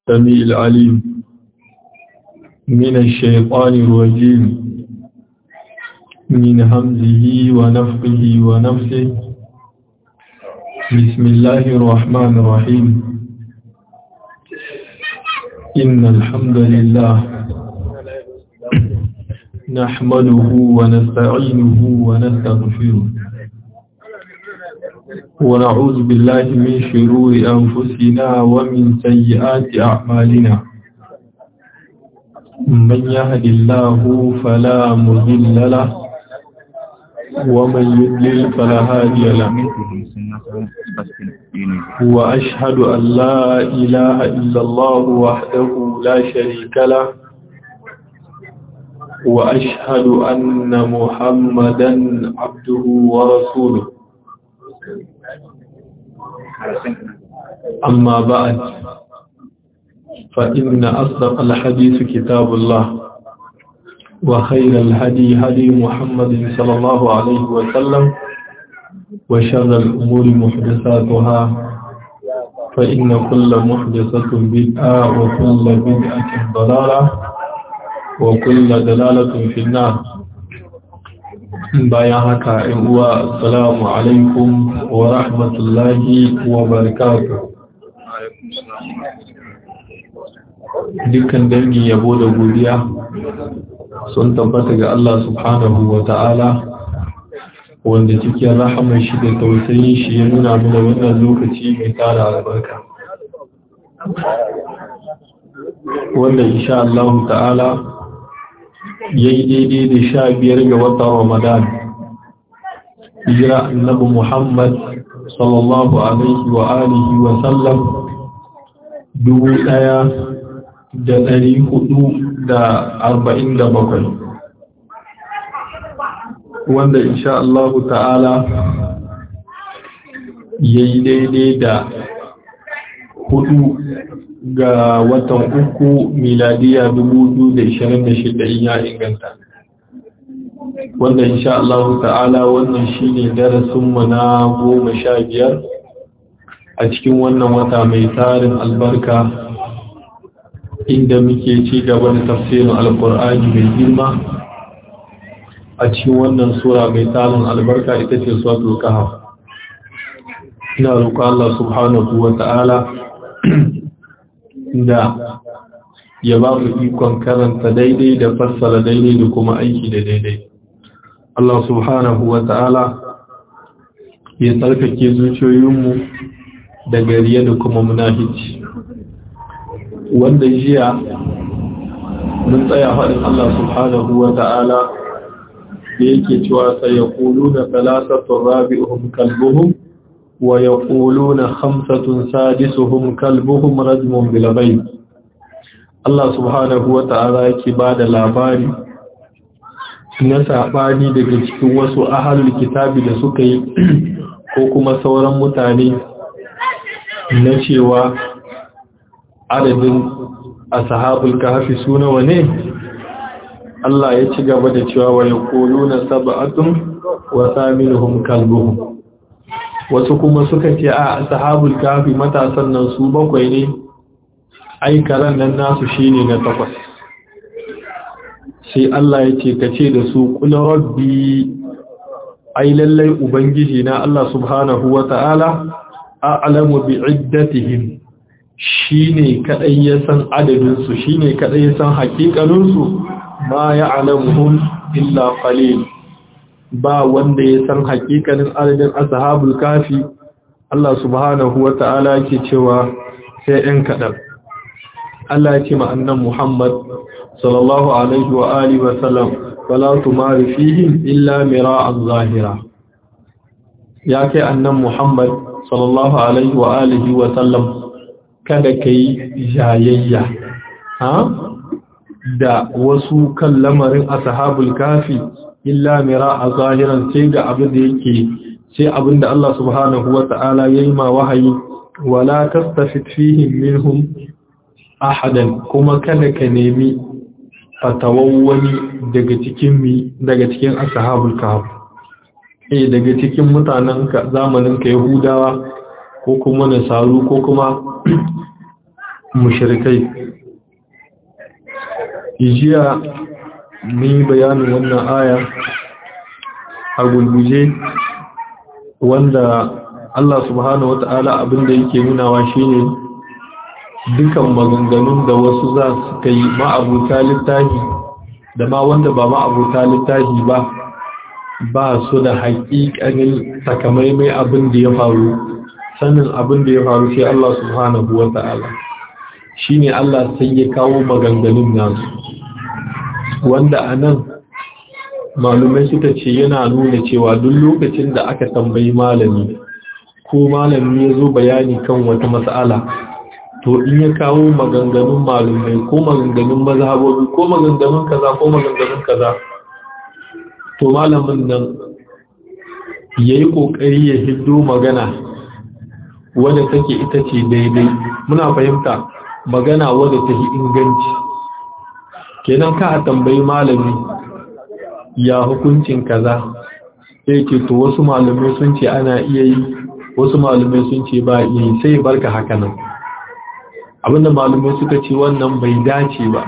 السميع العليم من الشيطان الرجيم من همزه ونفقه ونفسه بسم الله الرحمن الرحيم إن الحمد لله نحمده ونستعينه ونستغفره ونعوذ بالله من شرور أنفسنا ومن سيئات أعمالنا من يهد الله فلا مضل له ومن يضلل فلا هادي له وأشهد أن لا إله إلا الله وحده لا شريك له وأشهد أن محمدا عبده ورسوله أما بعد فإن أصدق الحديث كتاب الله وخير الهدي هدي محمد صلى الله عليه وسلم وشر الأمور محدثاتها فإن كل محدثة بدعة وكل بدعة ضلالة وكل دلالة في النار bayan haka ‘yan uwa assalamu alaikum wa rahmatullahi wa barakatuh dukkan dangi yabo da godiya sun tabbata ga Allah subhanahu wa ta'ala wanda cikin rahamar shi da tausayin shi ya nuna mana wannan lokaci mai tara albarka wanda insha Allah ta'ala ya yi daidai da sha biyar ga watan Ramadan. Hijira annabi Muhammad sallallahu Alaihi wa alihi wa sallam dubu ɗaya da ɗari hudu da arba'in da bakwai. Wanda insha Allah ta'ala ya yi daidai da hudu ga watan uku miladiya shida in ya inganta wanda insha Allah ta'ala wannan shine darasinmu na goma sha biyar a cikin wannan wata mai tarin albarka inda muke ci gaba da tafsirin alkur'ani mai girma a cikin wannan sura mai tarin albarka ita ce suratul kahf ina roƙon Allah subhanahu wa ta'ala da ya ba mu ikon karanta daidai da fassara daidai da kuma aiki da daidai. Allah subhanahu wa ta'ala ya tsarkake zuciyoyinmu da gariya da kuma munafici. Wanda jiya mun tsaya faɗin Allah subhanahu wa ta'ala da yake cewa sai ya ƙulu na talasatun rabi'uhum kalbuhum ويقولون خمسة سادسهم كلبهم رجم بالغيب Allah subhanahu wa ta'ala yake ba da labari na saɓani daga cikin wasu ahalul kitabi da suka yi ko kuma sauran mutane na cewa adadin ashabul kahfi suna wane Allah ya ci gaba da cewa wa yaquluna sab'atun wa thaminuhum kalbuhum wasu kuma suka ce a sahabul kafi matasan nan su bakwai ne ai karan nan nasu shine na takwas sai Allah ya ce ka ce da su kula rabbi ai lallai ubangiji na Allah subhanahu wata'ala a'lamu bi iddatihim shine kadai ya san adadin su shine kadai ya san hakikanin su ma ya'lamuhum illa qalil ba wanda ya san hakikanin adadin ashabul kafi Allah subhanahu wa ta'ala yake cewa sai ɗan kaɗan Allah ya ce ma annan Muhammad sallallahu alaihi wa alihi wa sallam wala tumari fihim illa mira'an zahira ya kai annan Muhammad sallallahu alaihi wa alihi wa sallam kada kai jayayya ha da wasu kan lamarin ashabul kafi illa mira a zahiran sai ga abin da yake sai abin da Allah subhanahu wa ta'ala ya yi ma wahayi wala tastafid fihim minhum ahadan kuma kada ka nemi fatawan wani daga cikin mi daga cikin ashabul kahf eh daga cikin mutanen ka zamanin ka yahudawa ko kuma nasaru ko kuma mushrikai jiya ni bayanin wannan aya a gulguje wanda Allah subhanahu wata'ala abinda yake nunawa shine dukan maganganun da wasu za su kai ma'abuta littafi da ma wanda ba ma'abuta littafi ba ba su da haƙiƙanin takamaimai abin da ya faru sanin abin da ya faru sai Allah subhanahu wata'ala shine Allah sai ya kawo maganganun nasu wanda anan malumai suka ce yana nuna cewa duk lokacin da aka tambayi malami ko malami ya zo bayani kan wata matsala to in ya kawo maganganun malumai ko maganganun mazhabobi ko maganganun kaza ko maganganun kaza to malamin nan ya yi ƙoƙari ya hiddo magana wadda take ita ce daidai muna fahimta magana wadda ta yi inganci kenan ka a tambayi malami ya hukuncin kaza sai ce to wasu malamai sun ce ana iya yi wasu malamai sun ce ba iya yi sai barka haka nan abinda malamai suka ce wannan bai dace ba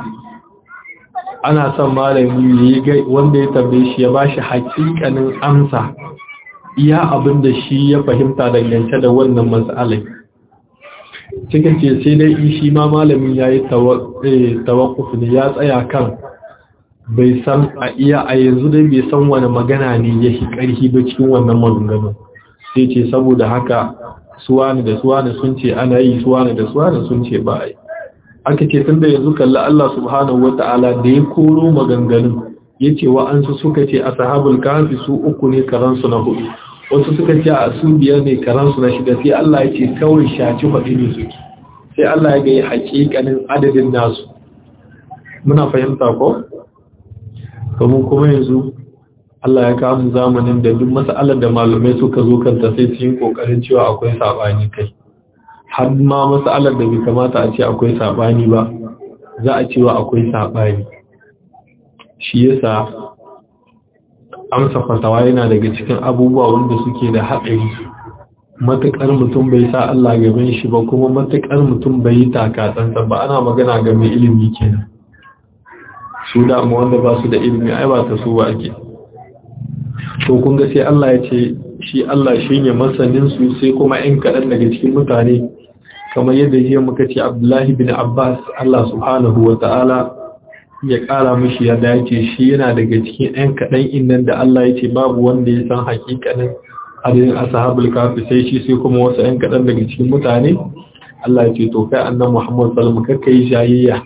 ana son malami wanda ya tambaye shi ya bashi hakikanin amsa iya abinda shi ya fahimta dangance da wannan matsalai cikin ce sai dai shi ma malamin ya yi tawakuf ne ya tsaya kan bai san a iya a yanzu dai bai san wani magana ne ya shi ƙarfi ba cikin wannan maganganun sai ce saboda haka suwani da suwani sun ce ana yi suwani da suwani sun ce ba a yi aka ce tun da yanzu kalli Allah subhanahu wa ta'ala da ya koro maganganun ya ce wa'ansu suka ce a sahabul kafi su uku ne karansu na hudu wasu suka ce a su biyar ne karansu na shida sai Allah ya ce kawai shaci faɗi ne suke sai Allah ya ga yi haƙiƙanin adadin nasu muna fahimta ko? kamar kuma yanzu Allah ya kawo zamanin da duk mas'alar da malamai suka zo kanta sai su yi kokarin cewa akwai sabani kai har ma mas'alar da bai kamata a ce akwai sabani ba za a cewa akwai sabani shi yasa amsa fatawa yana daga cikin abubuwa wanda suke da haɗari matuƙar mutum bai sa Allah gaban shi ba kuma matuƙar mutum bai yi taka tsantsan ba ana magana ga mai ilimi kenan su damu wanda ba su da ilimi ai ba ta su ba ake to kun ga sai Allah ya ce shi Allah shi ne masanin su sai kuma ɗan kaɗan daga cikin mutane kamar yadda jiya muka ce Abdullahi bin Abbas Allah subhanahu wa ta'ala ya ƙara mishi ya dace shi yana daga cikin ɗan kaɗan innan da Allah ya ce babu wanda ya san hakikanin adadin ashabul kafi sai shi sai kuma wasu ɗan kaɗan daga cikin mutane Allah ya ce to kai annan Muhammad sallallahu alaihi wasallam kai jayayya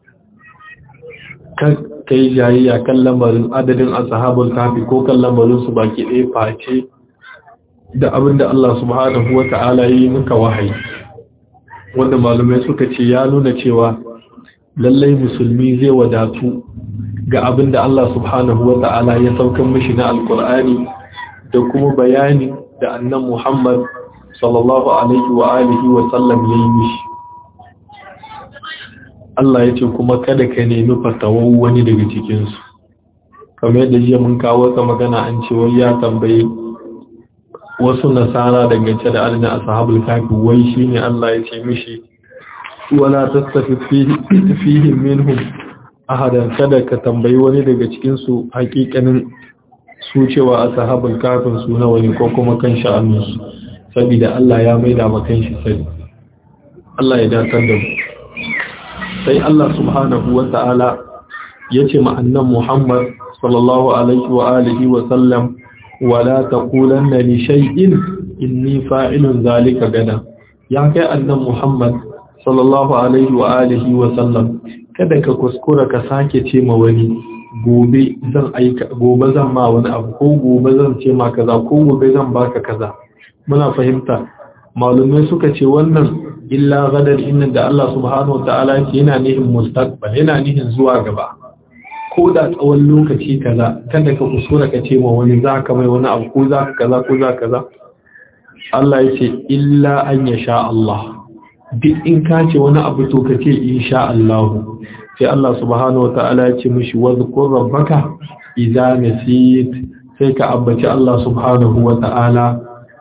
kai jayayya kan lamarin adadin ashabul kafi ko kan lamarin su baki ɗaya face da abinda Allah subhanahu wata'ala yi muka wahayi wanda malumai suka ce ya nuna cewa lallai musulmi zai wadatu ga abinda Allah subhanahu wata'ala ya saukan mishi na alkur'ani da kuma bayani da annan Muhammad sallallahu alaihi wa alihi wa sallam yayi mishi Allah ya ce kuma kada ka nemi fatawar wani daga cikinsu kamar yadda jiya mun kawo ta magana an ce wai ya tambaye wasu nasara dangance da adadin ashabul kafi wai shine Allah ya ce mishi wala tastafi fihi minhum ahadan kada ka tambayi wani daga cikin su hakikanin su cewa ashabul kafin su nawa ne ko kuma kan sha'anin su saboda Allah ya maida maka shi sani Allah ya dakar da mu sai Allah subhanahu wa ta'ala ya ce ma'annan Muhammad sallallahu alaihi wa alihi wa sallam wala taqulanna li shay'in inni fa'ilun zalika gada ya kai annan Muhammad sallallahu alaihi wa alihi wa sallam kada ka kuskura ka sake ce ma wani gobe zan aika gobe zan ma wani abu ko gobe zan ce ma kaza ko gobe zan baka kaza muna fahimta malumai suka ce wannan illa gadar innan da Allah subhanahu wa ta'ala ce yana nihin mustaqbal yana nihin zuwa gaba ko da tsawon lokaci kaza kada ka kusura ka ce ma wani za ka mai wani abu ko za ka kaza ko za kaza Allah ya ce illa an ya sha Allah duk in ka ce wani abu to ka ce insha Allah sai Allah subhanahu wa ta'ala ya ce mishi wadhkur rabbaka idza nasit sai ka ambaci Allah subhanahu wa ta'ala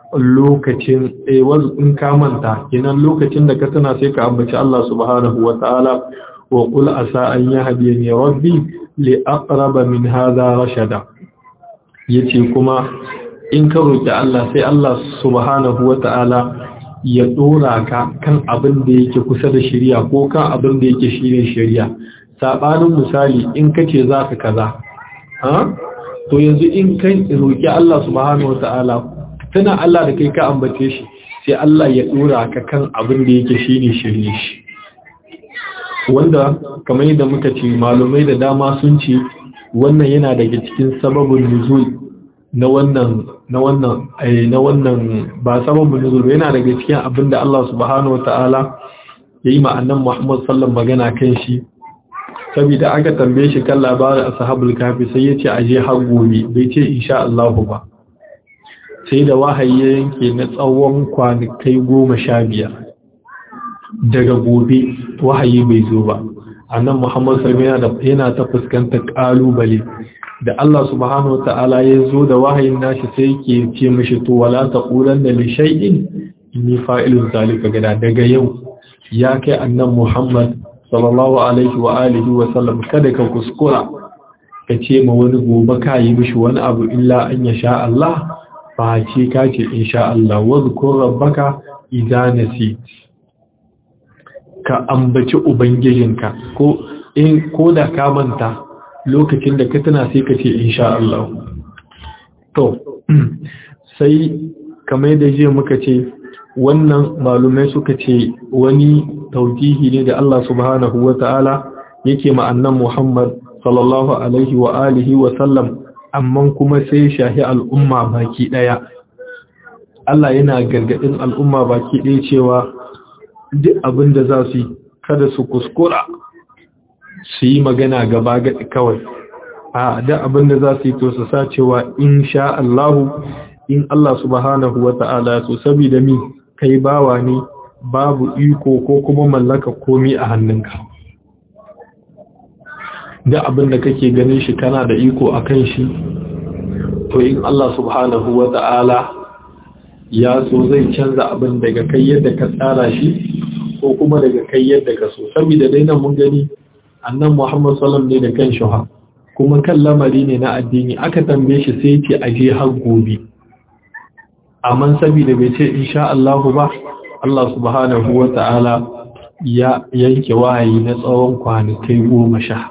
lokacin eh in ka manta kenan lokacin da ka tuna sai ka ambaci Allah subhanahu wataala wa qul asa an yahdini rabbi li aqraba min hadha rashada yace kuma in ka roki Allah sai Allah subhanahu wataala ya dora ka kan abin da yake kusa da shari'a ko kan abin da yake shine shari'a sabanin misali in kace zaka kaza ha to yanzu in kai roki Allah subhanahu wataala tana Allah da kai ka ambace shi sai Allah ya dora ka kan abin da yake shine shirye shi wanda kamar yadda muka ce malumai da dama sun ce wannan yana daga cikin sababin nuzul na wannan na wannan na wannan ba sababin nuzul yana daga cikin abin da Allah subhanahu wataala yayi ma annabi Muhammad sallallahu magana kan shi saboda aka tambaye shi kan labarin ashabul kafi sai ya ce aje har gobe bai ce insha Allah ba sai da wahayi ya yanke na tsawon kwanakai goma sha biyar daga gobe wahayi bai zo ba annan muhammad salmi yana ta fuskantar kalubale da Allah subhanahu wa ta'ala ya zo da wahayin nashi sai ke ce mishi to wala taqulan da li shay'in inni fa'ilun zalika gada daga yau ya kai annan muhammad sallallahu alaihi wa alihi wa sallam kada ka kuskura ka ce ma wani gobe ka yi mishi wani abu illa an ya sha Allah ba ce ka ce insha Allah wadhkur rabbaka idza nasit ka ambaci ubangijinka ko in ko da ka manta lokacin da ka tana sai ka ce insha Allah to sai kamar da jiya muka ce wannan malumai suka ce wani taujihi ne da Allah subhanahu wata'ala yake ma'annan Muhammad sallallahu alaihi wa alihi wa sallam amma kuma sai shahi al'umma baki daya Allah yana gargadin al'umma baki daya cewa duk abin da za su yi kada su kuskura su yi magana gaba gaɗi kawai a duk abin da za su yi to su sa cewa in sha Allahu in Allah subhanahu wa ta'ala so saboda mi kai bawa ne babu iko ko kuma mallaka komi a hannunka duk abin da kake ganin shi kana da iko a kan shi to in Allah subhanahu wa ta'ala ya so zai canza abin daga kai yadda ka tsara shi ko kuma daga kai yadda ka so saboda dai nan mun gani annan Muhammad sallam ne da kan shuha kuma kan lamari ne na addini aka tambaye shi sai ce aje har gobe amma saboda bai ce insha Allah ba Allah subhanahu wa ta'ala ya yanke wahayi na tsawon kwanakai goma sha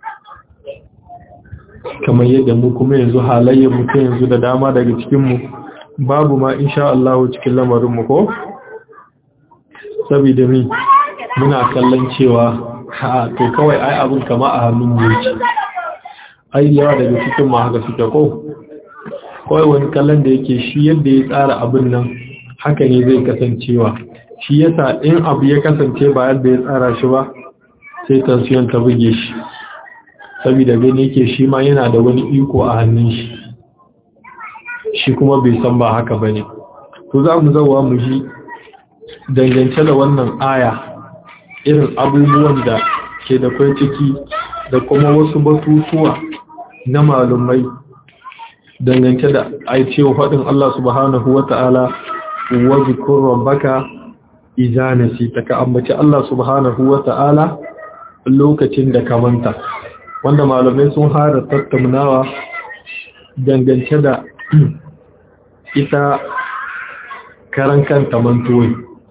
kamar yadda mu kuma yanzu halayyar mutum yanzu da dama daga cikinmu babu ma insha Allah cikin lamarinmu ko? saboda mi muna kallon cewa ha to kawai ai abin kama a hannun mu yake ai yawa daga cikin ma haka suke ko kawai wani kallon da yake shi yadda ya tsara abin nan haka ne zai kasancewa shi yasa in abu ya kasance ba yadda ya tsara shi ba sai tansiyon ta buge shi saboda gani yake shi ma yana da wani iko a hannun shi shi kuma bai san ba haka bane to za mu zawa mu ji dangance da wannan aya irin abubuwan da ke da kwai ciki da kuma wasu batutuwa na malumai dangance da aicewa faɗin Allah subhanahu wa ta'ala wa zikur rabbaka idza nasita ka ambaci Allah subhanahu wa ta'ala lokacin da ka manta wanda malamai sun fara tattaunawa dangance da ita karan kanta mantuwai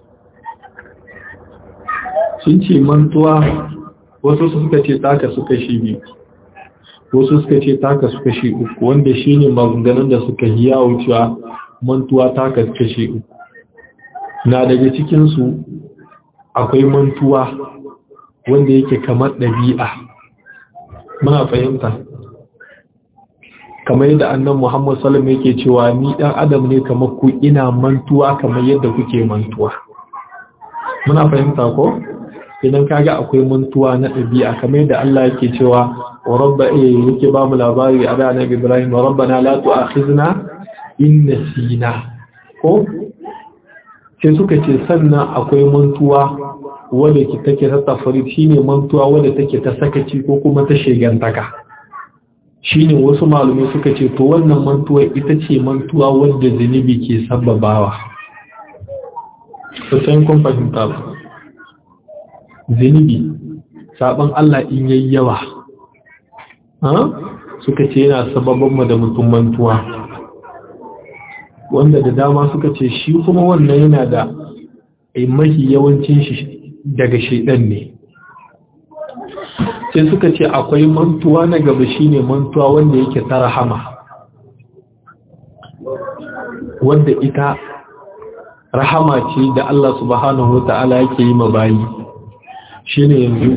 sun ce mantuwa wasu suka ce taka suka shi biyu wasu suka ce taka suka shi uku wanda shi ne maganganun da suka yi yawo cewa mantuwa taka suka shi uku na daga cikinsu akwai mantuwa wanda yake kamar ɗabi'a muna fahimta kamar yadda annan Muhammad Salam yake cewa ni ɗan adam ne kamar ku ina mantuwa kamar yadda kuke mantuwa muna fahimta ko idan kaga akwai mantuwa na ɗabi'a kamar yadda Allah yake cewa wa rabba eh yake ba mu labari a da Annabi Ibrahim wa rabbana la tu'akhizna in nasina ko sai suka ce sannan akwai mantuwa wadda ke take ta tafari shine mantuwa wadda take ta sakaci ko kuma ta shegantaka shine wasu malumai suka ce to wannan mantuwa ita ce mantuwa wadda zunubi ke sababawa kusan kun fahimta ba zunubi sabon Allah in yayi yawa suka ce yana sababin mu da mutum mantuwa wanda da dama suka ce shi kuma wannan yana da mahi yawancin shi daga shaidan ne sai suka ce akwai mantuwa na gaba shine mantuwa wanda yake ta rahama wanda ita rahama ce da Allah subhanahu wata'ala yake yi ma bayi shine yanzu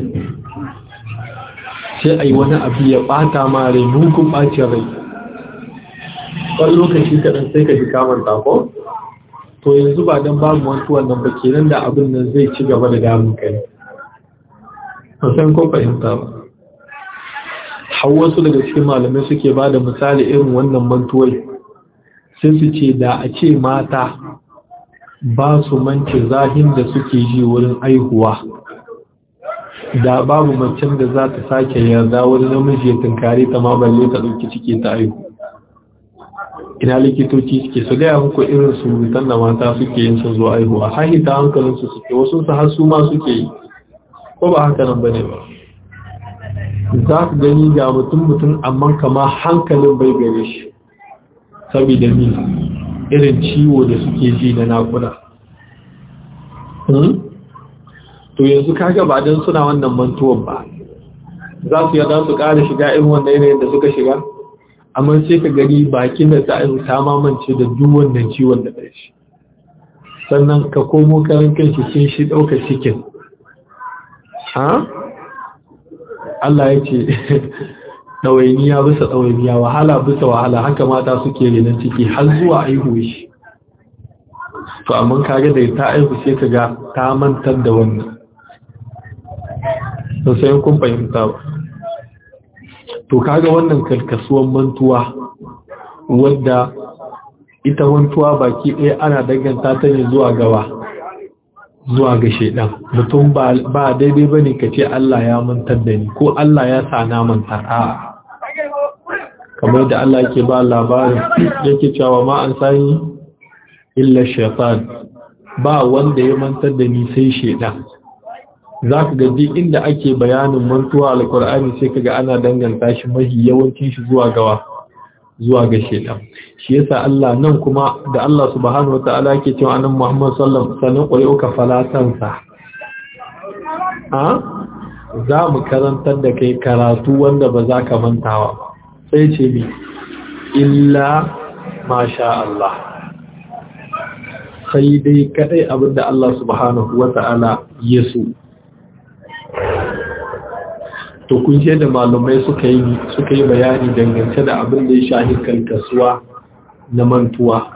sai ai wani abu ya bata ma rai mugun bacin rai wani lokaci kaɗan sai ka ji kamar tako to yanzu ba don babu mantuwan nan ba kenan da abin nan zai ci gaba da damun kai san ko fahimta ba har wasu daga cikin malamai suke ba da misali irin wannan mantuwai sai su ce da a ce mata ba su mance zahin da suke ji wurin aihuwa da babu macen da za ta sake yarda wani namiji ya tunkari ta ma balle ta ɗauki ciki ta aihu ina likitoci suke su gaya muku irin surutan da mata suke yin su zuwa aihuwa hahita hankalinsu suke wasu su har su ma suke yi ko ba haka nan bane ba za ku gani ga mutum mutum amma kama hankalin bai gare shi saboda ni irin ciwo da suke ji na nakuda to yanzu kaga ba don suna wannan mantuwan ba za su yada su ƙara shiga irin wannan yanayin da suka shiga amma sai ka gani bakin da ta aihu ta mamance da duk wannan ciwon da shi sannan ka komo karan kanshi sun shi ɗauka cikin ha Allah ya ce ɗawainiya bisa ɗawainiya wahala bisa wahala haka mata suke renon ciki har zuwa aihu shi to amma kage da ta aihu sai ka ga ta mantar da wannan to sai kun fahimta ba to kaga wannan karkasuwan mantuwa wadda ita mantuwa baki ɗaya ana danganta ta ne zuwa gawa zuwa ga shaidan mutum ba daidai ba ne ka ce Allah ya mantar da ni ko Allah ya sa na mantar a kamar da Allah ke ba labarin yake cewa ma an sani illa shaitan ba wanda ya mantar da ni sai shaidan za ka gaji inda ake bayanin mantuwa alkur'ani sai kaga ana danganta shi mahi yawancin shi zuwa gawa zuwa ga shedan shi yasa Allah nan kuma da Allah subhanahu wataala yake cewa annabi Muhammad sallallahu alaihi wasallam sanin qur'uka falatansa a za mu karantar da kai karatu wanda ba za ka mantawa sai ce bi illa masha Allah sai dai kadai abinda Allah subhanahu wataala ya so to kun da malumai suka yi suka yi bayani dangance da abin da ya shahi kalkasuwa na mantuwa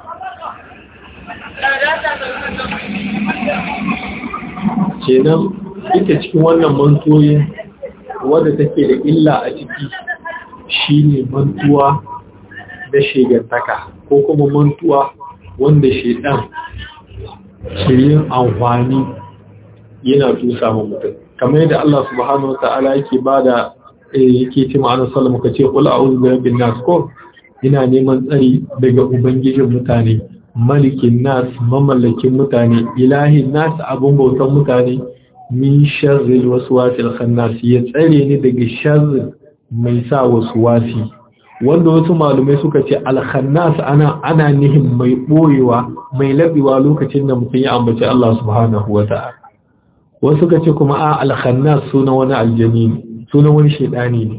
kenan ita cikin wannan mantoyin wadda take da illa a ciki shine mantuwa da shegantaka ko kuma mantuwa wanda shedan ke yin amfani yana tusa ma mutum kamar yadda Allah subhanahu wa ta'ala yake bada yake ce ma'anar sallama ka ce kula a'udhu bi rabbin nas ko ina neman tsari daga ubangijin mutane malikin nas mamallakin mutane ilahin nas abun bautan mutane min sharril waswasil khannas ya tsare ni daga sharri mai sa waswasi wanda wasu malumai suka ce al-khannas ana ana nihin mai boyewa mai labewa lokacin da mutum ya ambaci Allah subhanahu wa ta'ala wasu ka ce kuma a alkhannas suna wani aljani ne suna wani shaidani ne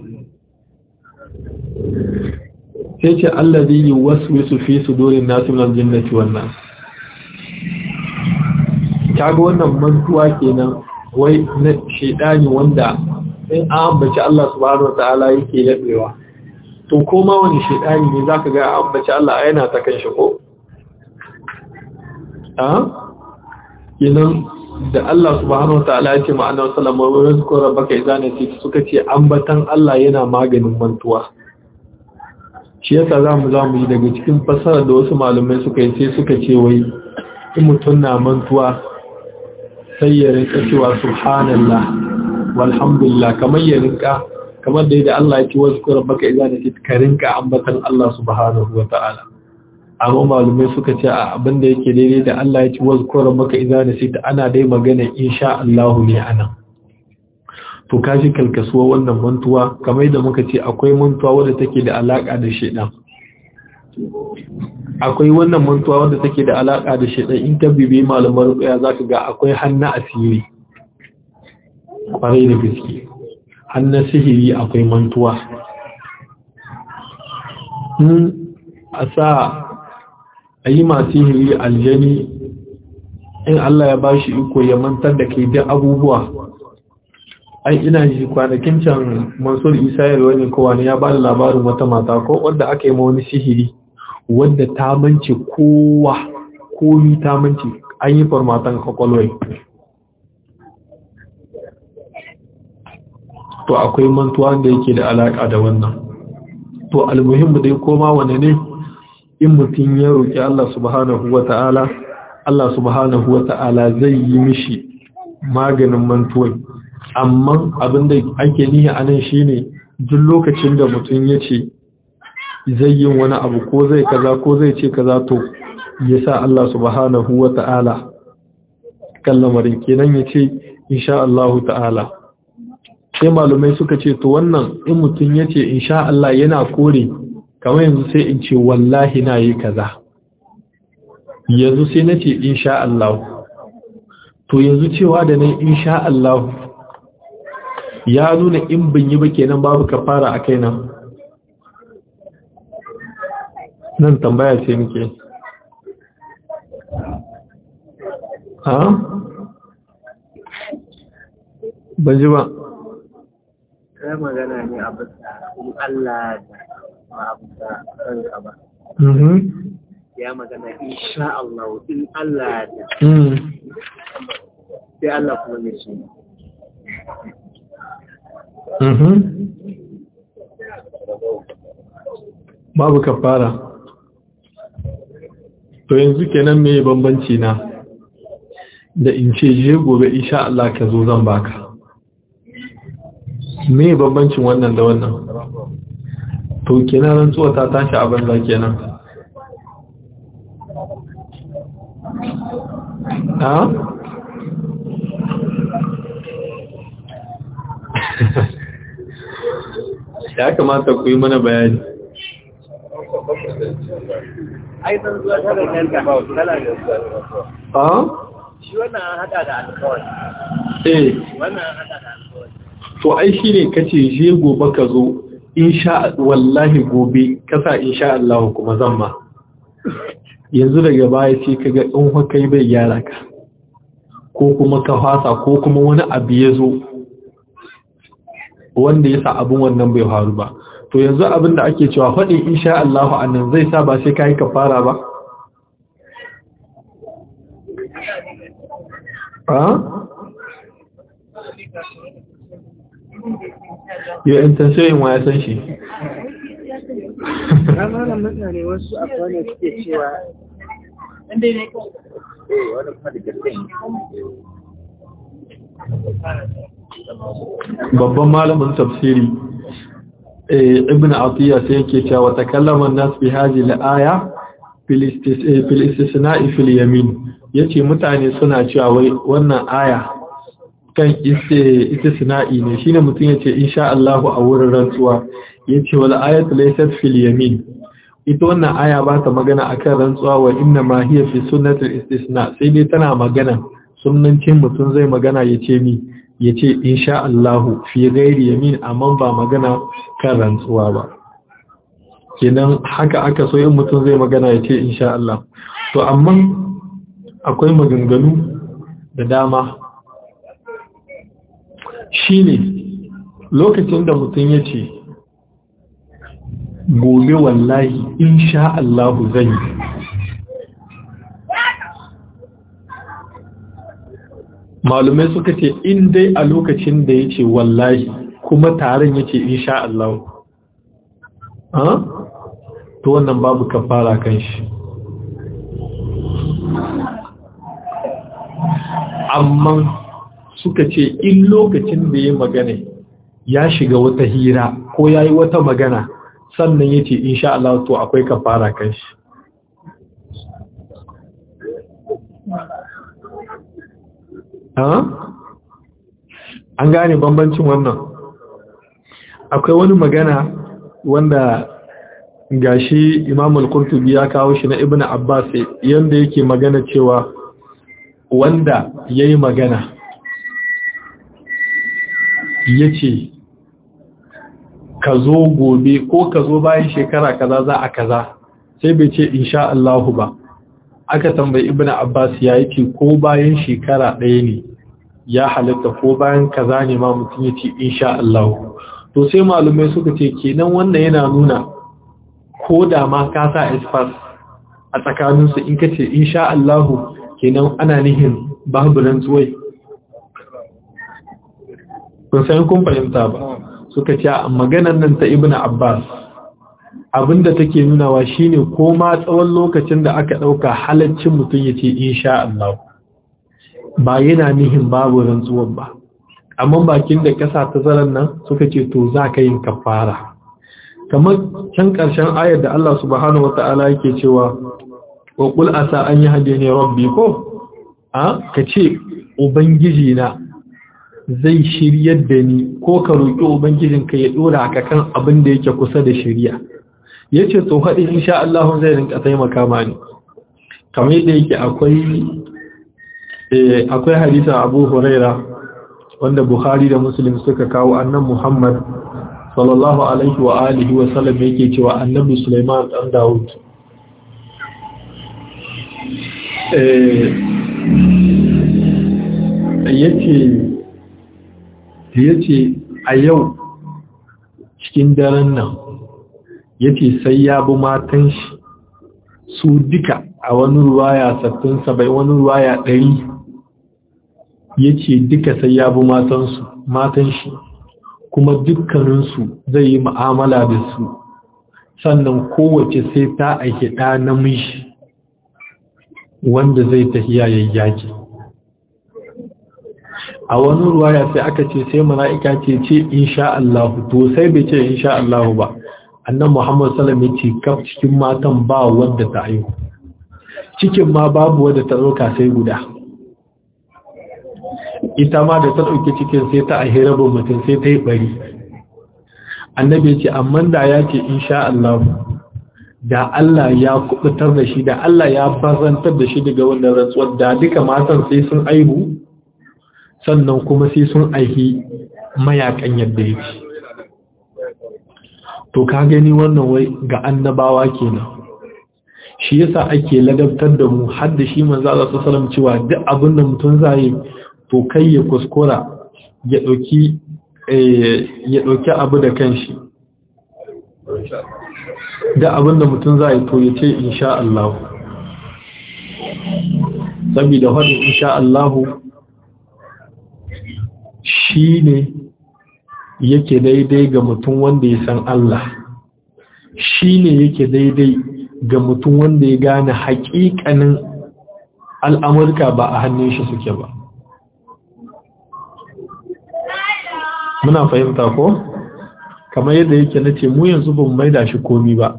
sai ce allazi yi wasu wasu fi su dorin nasu min aljannati wannan kaga wannan mantuwa kenan wai na shaidani wanda in an ambaci Allah subhanahu wataala yake yabewa to koma wani shaidani ne zaka ga an ambaci Allah yana ta kan shi ko a kenan da Allah subhanahu wataala ya ce ma annabi sallallahu alaihi wasallam wa rabbaka idza nasita suka ce ambatan Allah yana maganin mantuwa shi yasa zamu zamu yi daga cikin fasara da wasu malamai suka yi sai suka ce wai in mutun na mantuwa sai ya rinka cewa subhanallah walhamdulillah kamar ya rinka kamar da yadda Allah ya ce wasu kura baka iza da ka rinka ambatan Allah subhanahu wa ta'ala amma malumai suka ce a abin da yake daidai da Allah ya ce wasu kura baka iza da ana dai magana insha Allah ne anan to kashi kalkasuwa wannan mantuwa kamar da muka ce akwai mantuwa wadda take da alaka da shedan akwai wannan mantuwa wadda take da alaka da shedan in ka bibi malamar ruqya zaka ga akwai hannu asiri kwarai da gaske hannun sihiri akwai mantuwa a sa a yi masu sihiri aljani in Allah ya bashi iko ya mantar da kai duk abubuwa ai ina ji kwanakin can mansur isa yarwa ne kowa ne ya ba da labarin wata mata ko wadda aka yi ma wani sihiri wadda ta mance kowa komi ta mance an yi farmatan kwakwalwai to akwai mantuwa da yake da alaka da wannan to almuhimmu dai koma wane ne in mutum ya roƙi Allah subhanahu wata'ala Allah subhanahu wata'ala zai yi mishi maganin mantuwai amma abin da ake nihi a nan shine duk lokacin da mutum ya ce zai yi wani abu ko zai kaza ko zai ce kaza to ya sa Allah subhanahu wata'ala kan lamarin kenan ya ce insha Allah ta'ala sai malumai suka ce to wannan in mutum ya ce insha Allah yana kore kamar yanzu sai in ce wallahi na yi kaza yanzu sai na ce insha Allah to yanzu cewa da nan insha Allah ya nuna in bin yi ba kenan babu kafara a kai nan nan tambaya ce nake ha ban ji ba kai magana ne a bisa in Allah da ba a bisa ranka ba. Ya magana insha Allah in Allah da sai Allah kuma ne shi. Babu kafara. To yanzu kenan me bambanci na da in ce je gobe insha Allah ka zo zan baka. me bambancin wannan da wannan to kenan rantsuwa ta tashi a banza kenan ha ya kamata ku yi mana bayani Ai zan zuwa ta da kanka tana da ha shi wannan an hada da alkawari. eh Wannan an hada da alkawari. to ai shine kace je gobe ka zo insha wallahi gobe kasa insha Allah kuma zan ma yanzu daga baya sai kaga in fa kai bai gyara ka ko kuma ka fasa ko kuma wani abu ya zo wanda ya sa abin wannan bai faru ba to yanzu abin da ake cewa faɗin insha Allah annan zai sa ba sai kai kafara ba a yau intensiyoyin wa ya san shi Ramanan mutane wasu akwai ne suke cewa Eh, wani kuma da gaske ne. babban malamin tafsiri eh, ibn atiyya sai yake cewa takallama nas bi hadhihi al-aya fil istis- eh, fil istisna'i fil yamin yace mutane suna cewa wai wannan aya kan iste- istisna'i ne shine mutum yace insha Allah a wurin rantsuwa yace wal ayatu laysat fil yamin ita wannan aya ba ta magana akan rantsuwa wa inna ma hiya fi sunnatil istisna sai dai tana magana sunnancin mutum zai magana yace mi yace insha Allah fi ghairi yamin amma ba magana kan rantsuwa ba kenan haka aka so in mutum zai magana yace insha Allah to amma akwai maganganu da dama shine lokacin da mutum yace gobe wallahi insha Allah zan yi malumai suka ce in dai a lokacin da ya ce wallahi kuma taron ya ce insha Allah ha? to wannan babu kafara kan shi amma suka ce in lokacin da ya magana ya shiga wata hira ko ya yi wata magana sannan ya ce insha Allah to akwai kafara kan shi an gane bambancin wannan akwai wani magana wanda gashi imam al-qurtubi ya kawo shi na ibn abbas yanda yake magana cewa wanda yayi magana yace ka zo gobe ko ka zo bayan shekara kaza za a kaza sai bai ce insha Allah ba aka tambayi ibn abbas ya yake ko bayan shekara ɗaya ne ya halitta ko bayan kaza ne ma mutum ya ce insha Allah to sai malumai suka ce kenan wannan yana nuna ko da ma ka sa isfas a tsakaninsu in ka ce insha Allah kenan ana nihin babu rantsuwai kun san kun fahimta ba suka ce maganar nan ta ibnu abbas abinda take nunawa shine ko ma tsawon lokacin da aka dauka halaccin mutum yace insha Allah ba yana nihin babu rantsuwar ba amma bakin da kasa ta zaran nan suka ce to za ka yin kafara kamar can karshen ayar da Allah subhanahu wataala yake cewa wa qul asa an yahdini rabbi ko a kace ubangiji na zai shiryar da ni ko ka roƙi ubangijinka ya dora ka kan abin da yake kusa da shiriya yace to haɗin insha Allah zai rinka taimaka mani kamar yadda yake akwai eh akwai hadisin Abu Huraira wanda Bukhari da Muslim suka kawo annan Muhammad sallallahu alaihi wa alihi wa sallam yake cewa annabi Sulaiman dan Dawud eh yace yace a yau cikin daren nan yace sai ya bi matan shi su duka a wani ruwaya sattin sabai wani ruwaya ɗari yace duka sai ya bi matansu matan shi kuma dukkaninsu zai yi mu'amala da su sannan kowace sai ta aiki ɗa namiji wanda zai tafiya yayyaki a wani ruwaya sai aka ce sai mala'ika ce ce insha Allah to sai bai ce insha Allah ba annan Muhammad sallam ya ce kaf cikin matan ba wadda ta aihu cikin ma babu wadda ta ɗauka sai guda ita ma da ta ɗauki cikin sai ta ahi rabin mutum sai ta yi ɓari annabi ya ce amma da ya ce insha Allah da Allah ya kubutar da shi da Allah ya bazantar da shi daga wannan rantsuwar da duka matan sai sun aihu sannan kuma sai sun aihi mayakan yadda yake to ka gani wannan wai ga annabawa kenan shi yasa ake ladabtar da mu har da shi manzo Allah sallallahu alaihi cewa duk abin da mutum zai to kai ya kuskura ya dauki ya dauki abu da kanshi da abin da mutum zai to ya ce insha Allah saboda hadin insha Allah shi ne yake daidai ga mutum wanda ya san Allah shi ne yake daidai ga mutum wanda ya gane haƙiƙanin al'amurka ba a hannun shi suke ba muna fahimta ko kamar yadda yake na ce mu yanzu ban maida shi komi ba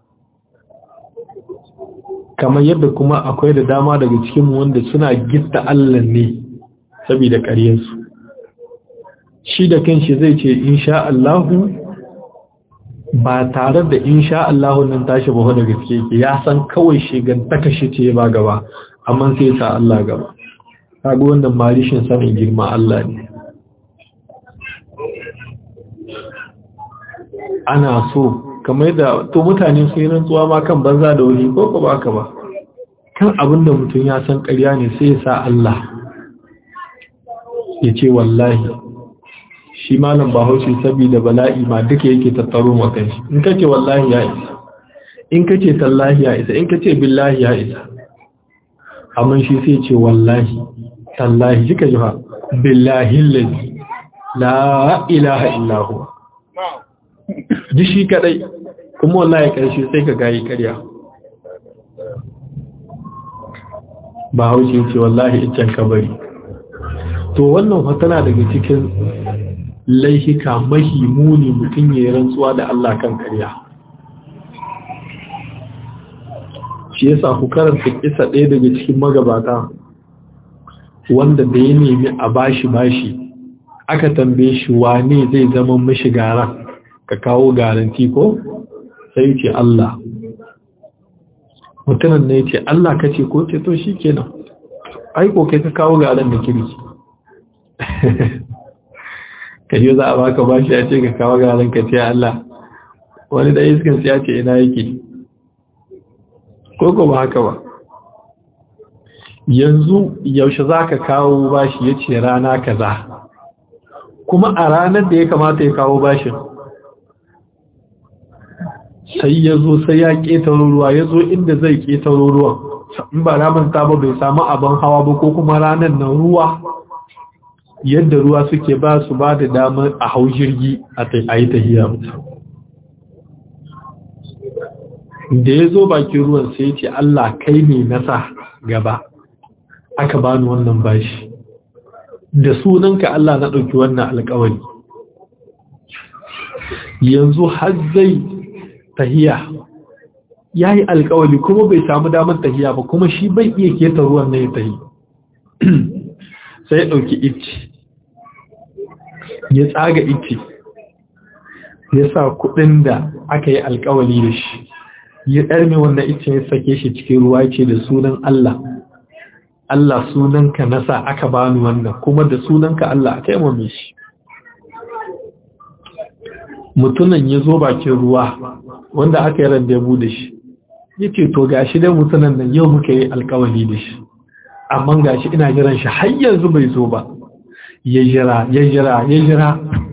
kamar yadda kuma akwai da dama daga cikinmu wanda suna gitta Allah ne saboda ƙaryarsu shi da kanshi zai ce insha Allahu ba tare da insha Allahu nan tashi ba da gaske yake ya san kawai shigan takashi ce ba gaba amma sai sa Allah gaba kaga wannan marishin sanin girma Allah ne ana so kamar da to mutane su yi rantsuwa ma kan banza da wuri ko ba ka ba kan abin da mutum ya san ƙarya ne sai ya sa Allah ya ce wallahi shi malam bahaushe saboda bala'i ma duka yake tattaro makan shi in kace wallahi ya isa in kace tallahi ya isa in kace billahi ya isa amma shi sai ce wallahi tallahi kika ji ha billahi allazi la ilaha illa huwa ji shi kadai kuma wallahi karshe sai ka gayi karya bahaushe ce wallahi iccen kabari to wannan tana daga cikin laihika mahimuni mutum ya yi rantsuwa da Allah kan karya shi yasa ku karanta kisa ɗaya daga cikin magabata wanda da ya nemi a bashi bashi aka tambaye shi wane zai zama mishi garan ka kawo garanti ko sai ce Allah mutumin ne ce Allah ka ce ko ce to shi kenan aiko kai ka kawo garan da kirki ka yi za a baka bashi ya ce ka kawo garan ka ce Allah wani da iskan ya ce ina yake ko ko ba haka ba yanzu yaushe za ka kawo bashi ya ce rana kaza kuma a ranar da ya kamata ya kawo bashin sai ya zo sai ya ƙetaro ruwa ya zo inda zai ƙetaro ruwan in ba ramin ta ba bai samu abin hawa ba ko kuma ranar na ruwa yadda ruwa suke ba su ba da damar a hau jirgi a yi tahiya da ya zo bakin ruwan sai ce Allah kai ne nasa gaba aka bani wannan bashi da sunanka Allah na ɗauki wannan alƙawari yanzu har zai tahiya ya yi alƙawari kuma bai samu damar tahiya ba kuma shi bai iya keta ruwan na ya tahi sai ya ɗauki ici ya tsaga ici ya sa kuɗin da aka yi alƙawari da shi ya ɗarme wannan ice ya sake shi cikin ruwa ce da sunan Allah Allah sunanka na sa aka bani wannan kuma da sunanka Allah aka yi shi mutunan ya zo bakin ruwa wanda aka yi randebu da shi ya ce to gashi dai mutunan nan yau muka yi alkawali da shi amma gashi ina jiran shi har yanzu bai zo ba ya jira ya jira ya jira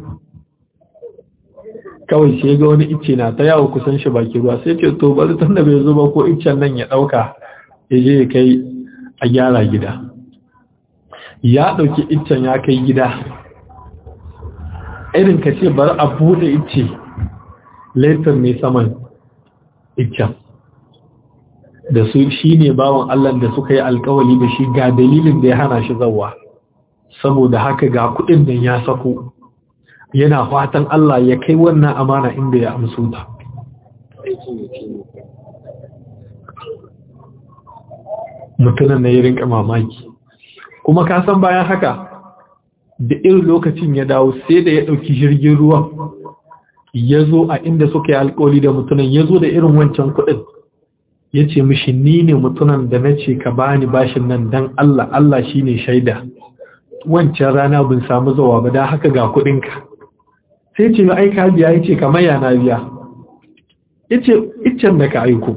kawai shi ga wani icce na ta yawo kusan shi bakin ruwa sai ce to bari tun da bai zo ba ko iccen nan ya ɗauka ya je ya kai a gyara gida ya ɗauki iccen ya kai gida irin ka ce bari a buɗe icce laifin ne saman iccen da su shi ne bawan Allah da suka yi alkawali da shi ga dalilin da ya hana shi zawa saboda haka ga kuɗin nan ya sako yana fatan Allah ya kai wannan amana inda ya amsu ta mutunan na yi rinka mamaki kuma ka san bayan haka da irin lokacin ya dawo sai da ya ɗauki jirgin ruwan ya zo a inda suka yi alkoli da mutunan ya zo da irin wancan kuɗin ya ce mishi ni ne mutunan da na ce ka bani bashin nan don Allah Allah shi ne shaida wancan rana bin samu zawa ba da haka ga kuɗinka sai ce ya aika biya ya ce kamar yana biya ya ce iccen da ka aiko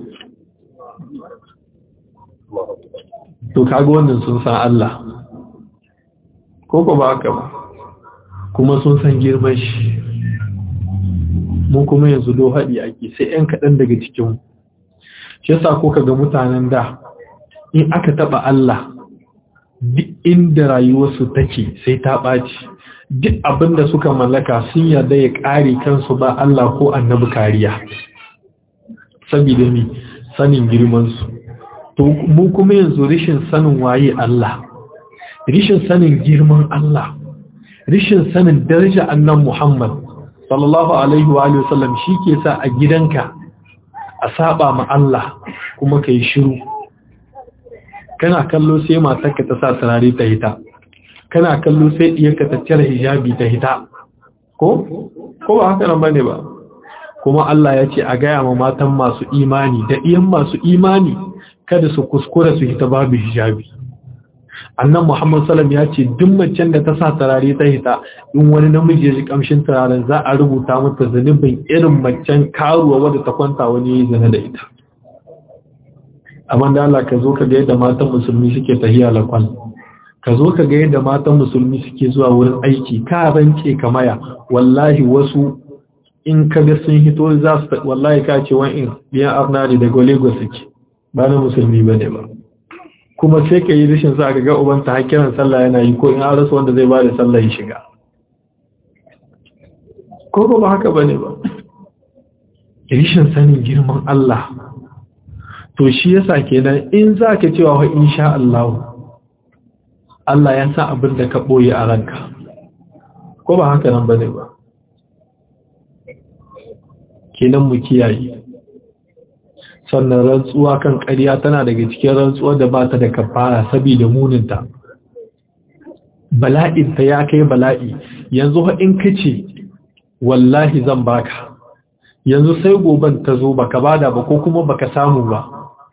to kaga wannan sun san Allah ko ko ba haka ba kuma sun san girman shi mu kuma yanzu do haɗi ake sai ‘yan kaɗan daga cikin shi yasa ko kaga mutanen da in aka taɓa Allah duk inda rayuwarsu take sai ta ɓaci duk abin da suka mallaka sun yarda ya ƙare kansu ba Allah ko annabi kariya saboda ni sanin girmansu to mu kuma yanzu rishin sanin waye Allah rishin sanin girman Allah rishin sanin daraja annan Muhammad sallallahu alaihi wa alihi wasallam shike sa a gidanka a saba ma Allah kuma kai shiru kana kallo sai matarka ta sa turare ta hita kana kallo sai diyarka ta cire hijabi ta hita ko ko ba haka nan bane ba kuma Allah ya ce a gaya ma matan masu imani da iyan masu imani kada su kuskura su hita babu hijabi annan Muhammad sallam ya ce duk macen da ta sa turare ta hita in wani namiji ya ji kamshin turaren za a rubuta mata zanubin irin macen karuwa wadda ta kwanta wani ya zana da ita amma da Allah ka zo ka ga yadda matan musulmi suke tahiya lakwan ka zo ka ga yadda matan musulmi suke zuwa wurin aiki ka rance kamaya wallahi wasu in ka ga sun hito za su wallahi ka ce wa'in biyan arnari daga lagos suke ba na musulmi ba ne ba kuma sai ka yi rashin sa ka ga ubanta har kiran sallah yana yi ko in an rasa wanda zai ba da sallah ya shiga ko ba haka ba ne ba rashin sanin girman Allah to shi yasa kenan in za ka cewa wa insha Allah Allah ya sa abin da ka ɓoye a ranka ko ba haka nan bane ba kenan mu kiyaye sannan rantsuwa kan ƙarya tana daga cikin rantsuwar da ba ta da kafara saboda muninta bala'inta ya kai bala'i yanzu in kace wallahi zan baka yanzu sai goban ta zo baka bada ba ko kuma baka samu ba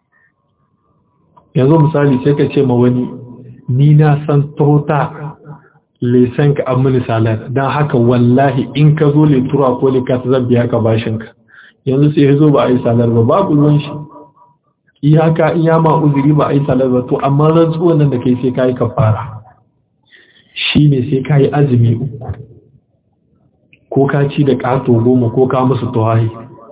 yanzu misali sai ka ce ma wani ni na san tota lesan ka an salar don haka wallahi in ka zo letura ko likat zan biya ka bashinka yanzu sai ya zo ba a yi salar ba babu ruwan shi iyaka in ya ma uzuri ba a yi salar ba to amma rantsuwan nan da kai sai ka yi kafara shi ne sai ka yi azumi uku ko ka ci da ƙato goma ko ka musu tuwahi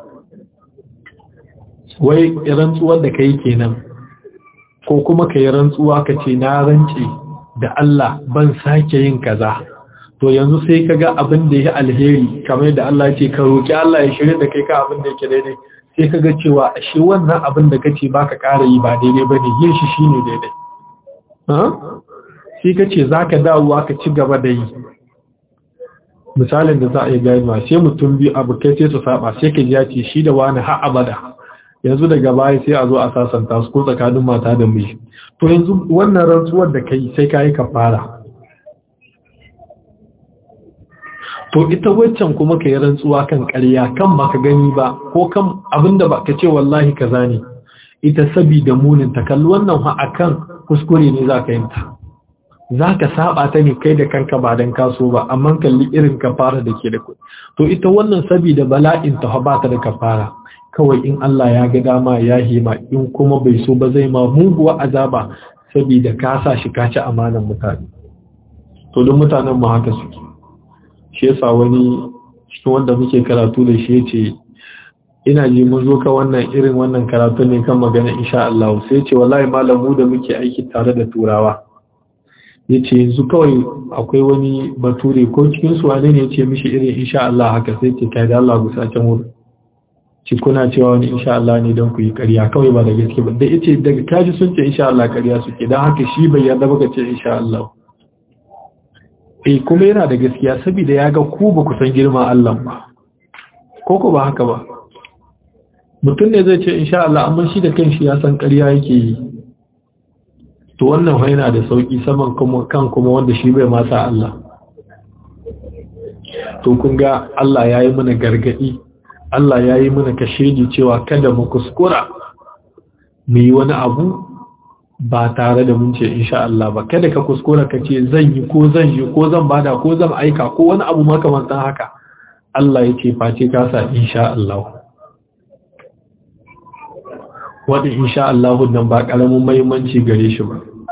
wai rantsuwar da ka yi kenan ko kuma ka yi rantsuwa ka ce na rance da Allah ban sake yin kaza to yanzu sai ka ga abin da ya alheri kamar da Allah ce ka roƙi Allah ya shirya da kai ka abin da yake daidai sai ka ga cewa shi wannan abin da kace baka ƙara yi ba daidai bane yin shi shine daidai sai ka ce zaka dawowa ka ci gaba da yi misalin da za a yi gaiwa sai mutum biyu abu kai sai su saba sai ka ji ya ce shi da wani har abada yanzu daga baya sai a zo a sasanta su ko tsakanin mata da miji to yanzu wannan rantsuwar da kai sai ka yi kafara to ita waccan kuma ka yi rantsuwa kan ƙarya kan baka gani ba ko kan abinda ba ka ce wallahi kaza ne ita sabida munin ta kalli wannan ha akan kuskure ne za ka yin ta za ka saba ta ne kai da kanka ba don kaso ba amma kalli irin kafara da ke da kuɗi to ita wannan sabida bala'in ta ba ta da kafara kawai in Allah ya ga dama ya hima in kuma bai so ba zai ma muguwa azaba sabida ka sa shi ka ci amanan mutane to don mutanen mu haka suke shi yasa wani cikin wanda muke karatu da shi yace ina ji mun zo ka wannan irin wannan karatu ne kan magana insha Allah sai yace wallahi malamu da muke aiki tare da turawa yace yanzu kawai akwai wani bature ko cikin su wane ne yace mishi irin insha Allah haka sai ce kai da Allah gusa can wurin ci kuna cewa wani insha Allah ne don ku yi ƙarya kawai ba da gaske ba da yace daga kaji sun ce insha Allah ƙarya suke dan haka shi bai yarda ba ce insha Allah eh kuma yana da gaskiya saboda ya ga ku ba ku san girman Allah ba ko ko ba haka ba mutum ne zai ce insha Allah amma shi da kanshi ya san ƙarya yake yi to wannan fa yana da sauki saman kuma kan kuma wanda shi bai ma sa Allah to kun ga Allah ya yi mana gargadi Allah ya yi mana kashedi cewa kada mu kuskura mu yi wani abu ba tare da mun ce insha Allah ba kada ka kuskura ka ce zan yi ko zan yi ko zan bada ko zan aika ko wani abu makamantan haka Allah ya ce face ka sa insha Allah wadda insha Allah nan ba karamin muhimmanci gare shi ba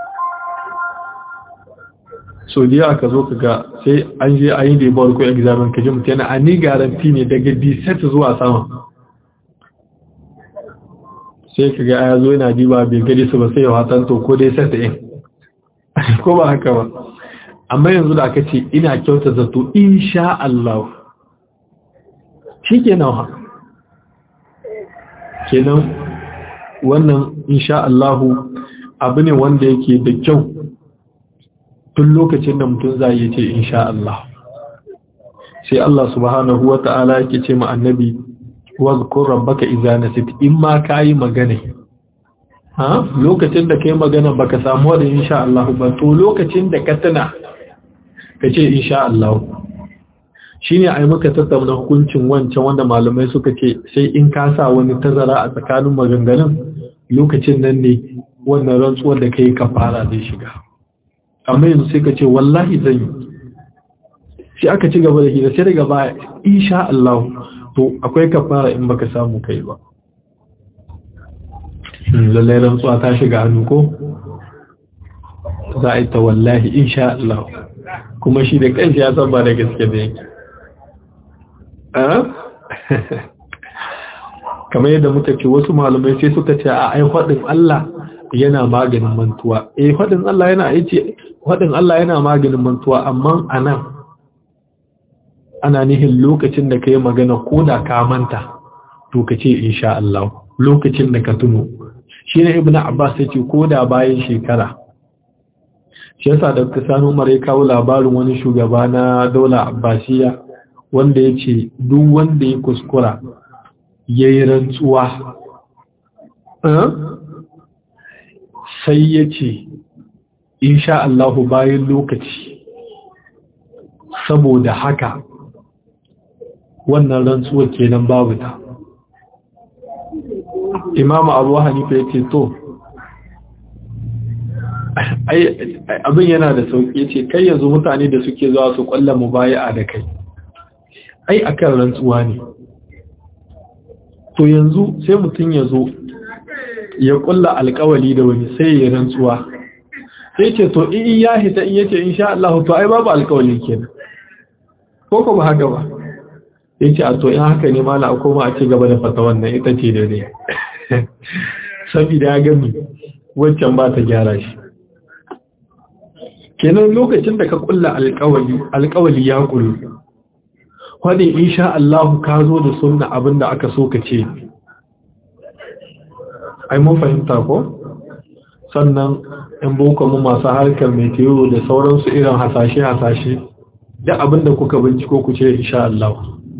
so da ka zo ka ga sai an je an yi da yabar ko examen ka ji mutum yana a ni garanti ne daga d7 zuwa sama sai ka ga ya zo yana diba bai gari su ba sai ya watan to ko dai sai ta yin ko ba haka ba amma yanzu da aka ce ina kyauta zato insha Allah shi kenan ha kenan wannan insha Allah abu ne wanda yake da kyau tun lokacin da mutum za yi ce insha Allah sai Allah subhanahu wa ta'ala yake ce ma annabi wazkur rabbaka idza nasit in ma kai magana ha lokacin da kai magana baka samu da insha Allah ba to lokacin da ka tana kace insha Allah shine ai muka tattauna hukuncin wancan wanda malamai suka ce sai in ka sa wani tazara a tsakanin maganganun lokacin nan ne wannan rantsuwar da kai kafara zai shiga amma yanzu sai ka ce wallahi zan yi sai aka ci gaba da hira sai daga baya insha Allah to akwai kafara in baka samu kai ba lallai rantsuwa ta shiga hannu ko za a yi ta wallahi insha Allah kuma shi da kanshi ya san ba da gaske da yake kamar yadda muka ce wasu malamai sai suka ce a ai faɗin Allah yana maganin mantuwa eh faɗin Allah yana aice faɗin Allah yana maganin mantuwa amma anan ana nihin lokacin da kai magana ko da ka manta to ka ce insha Allah lokacin da ka tuno shi ne ibnu abbas yace ko da bayan shekara shi yasa da Sani Umar ya kawo labarin wani shugaba na daula Abbasiya wanda ya ce duk wanda ya kuskura ya yi rantsuwa sai ya ce insha Allahu bayan lokaci saboda haka wannan rantsuwar kenan babu ta imamu abu hanifa ya ce to abin yana da sauƙi ce kai yanzu mutane da suke zuwa su ƙwalla mu baya da kai ai akan rantsuwa ne to yanzu sai mutum ya zo ya ƙulla alƙawali da wani sai ya rantsuwa sai ce to in ya hita in yace insha Allah to ai babu alƙawali kenan ko ko ba haka ba yace a to in haka ne mala a koma a ci gaba da fata wannan ita ce da dai saboda ya gami wancan ba ta gyara shi kenan lokacin da ka kulla alƙawali alƙawali ya kullu wadin insha Allah ka zo da sunna abinda aka so ka ce ai mun fahimta ko sannan in boko mu masu harkar meteo da sauransu irin hasashe hasashe da abinda kuka binciko ku ce insha Allah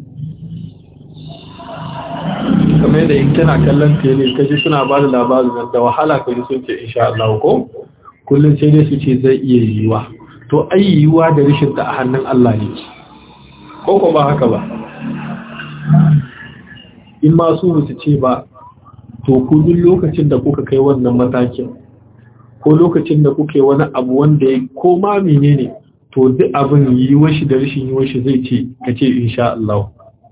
kamar da in kana kallon tele kaji suna ba da labarin da wahala kaji sun ce insha Allah ko kullum sai dai su ce zai iya yiwuwa to ai yiwuwa da rishin ta a hannun Allah ne ko ko ba haka ba in ma su su ce ba to ku duk lokacin da kuka kai wannan matakin ko lokacin da kuke wani abu wanda ya ko ma menene to duk abin yiwuwar shi da rishin yiwuwar shi zai ce ka ce insha Allah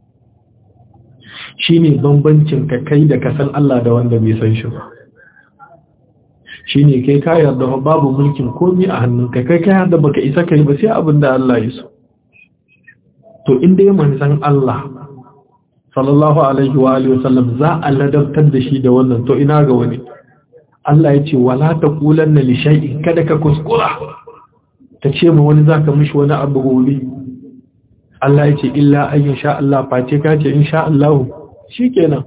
shine bambancin ka kai da ka san Allah da wanda bai san shi ba shine kai ka yarda babu mulkin komai a hannunka kai ka yarda baka isa kai ba sai abin da Allah ya so to in dai manzon Allah sallallahu alaihi wa alihi wasallam za a ladabtar da shi da wannan to ina ga wani Allah ya ce wala taqulanna li shay'in kada ka kuskura ta ce ma wani zaka mishi wani abu gobe Allah ya ce illa an sha Allah face ka ce insha Allah shikenan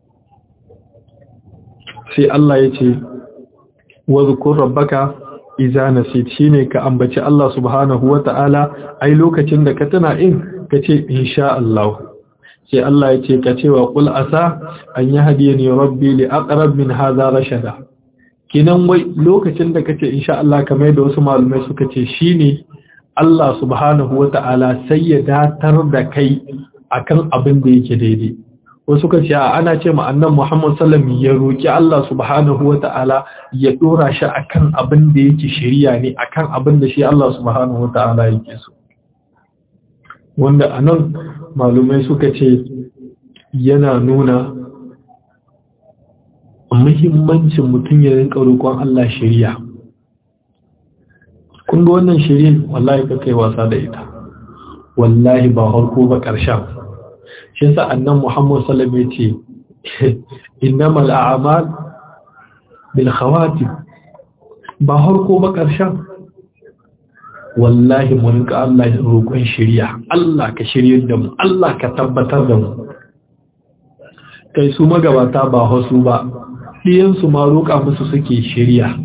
sai Allah ya ce wadhkur rabbaka idza nasit shine ka ambaci Allah subhanahu wata'ala ai lokacin da ka tana in kace insha Allah sai Allah ya ce ka ce wa qul asa an yahdini rabbi li aqrab min hadha rashada kinan wai lokacin da kace insha Allah kamar da wasu malumai suka ce shine Allah subhanahu wata'ala sai ya datar da kai akan abin da yake daidai wasu ka ce ana ce ma annan Muhammad sallam ya roki Allah subhanahu wata'ala ya dora shi akan abin da yake shari'a ne akan abin da shi Allah subhanahu wata'ala yake so wanda anan malumai suka ce yana nuna muhimmancin mutum ya rinka roƙon Allah shari'a kun ga wannan shari'a wallahi ka kai wasa da ita wallahi ba harko ba ƙarshen shi yasa annan Muhammad sallallahu alaihi wasallam yace innamal a'mal bil khawatim ba harko ba ƙarshen wallahi mu rinka Allah ya roƙon shari'a Allah ka shiryar da mu Allah ka tabbatar da mu kai su magabata ba hasu ba ɗiyansu ma roƙa musu suke shari'a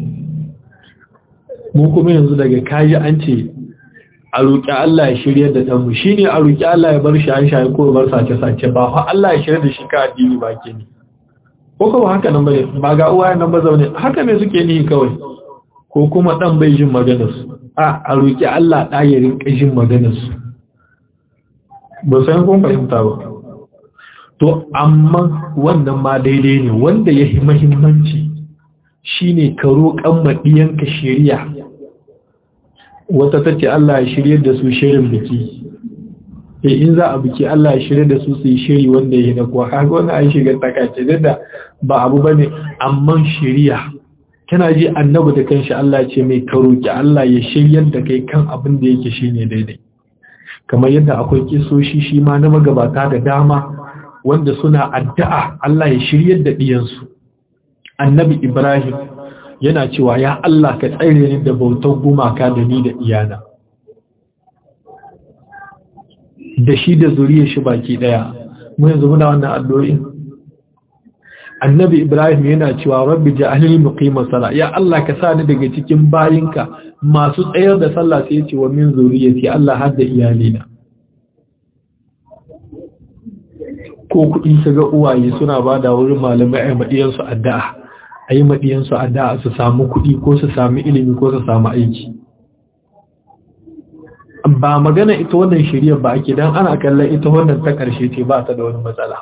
mu kuma yanzu daga kayi an ce a roƙi Allah ya shirya da ɗanmu shi ne a roƙi Allah ya bar shaye-shaye ko bar sace-sace ba fa Allah ya shirya da shi ka addini ba ke ne ko kuma haka nan bane ba ga uwaye nan ba zaune haka ne suke nihi kawai ko kuma ɗan bai jin maganarsu a a roƙi Allah ɗa ya rinƙa jin maganarsu ba san kun fahimta ba to amma wannan ma daidai ne wanda ya yi mahimmanci shine ka roƙan maɗiyanka shari'a wata tace Allah ya shirye da su shirin biki eh in za a biki Allah ya shirye da su su yi shiri wanda yake na kuwa kaga wannan ai shiga takace da ba abu bane amma shari'a kana ji annabi da kanshi Allah ce mai ka roki Allah ya shiryar da kai kan abin da yake shine daidai kamar yadda akwai kisoshi shi ma na magabata da dama wanda suna addu'a Allah ya shiryar da diyansu annabi Ibrahim yana cewa ya Allah ka tsare ni da bautar gumaka da ni da iyana da shi da zuriyar shi baki daya mu yanzu muna wannan addu'o'in annabi ibrahim yana cewa rabbi ja'alni muqimas sala ya Allah ka sa ni daga cikin bayinka masu tsayar da sallah sai ya ce wa min zuriyati Allah har da iyalina ko kuɗi su ga uwaye suna ba da wurin malamai a maɗiyansu addu'a a yi maɗiyansu addu'a su samu kuɗi ko su sami ilimi ko su samu aiki ba magana ita wannan shirya ba ake don ana kallon ita wannan ta ƙarshe ce ba ta da wani matsala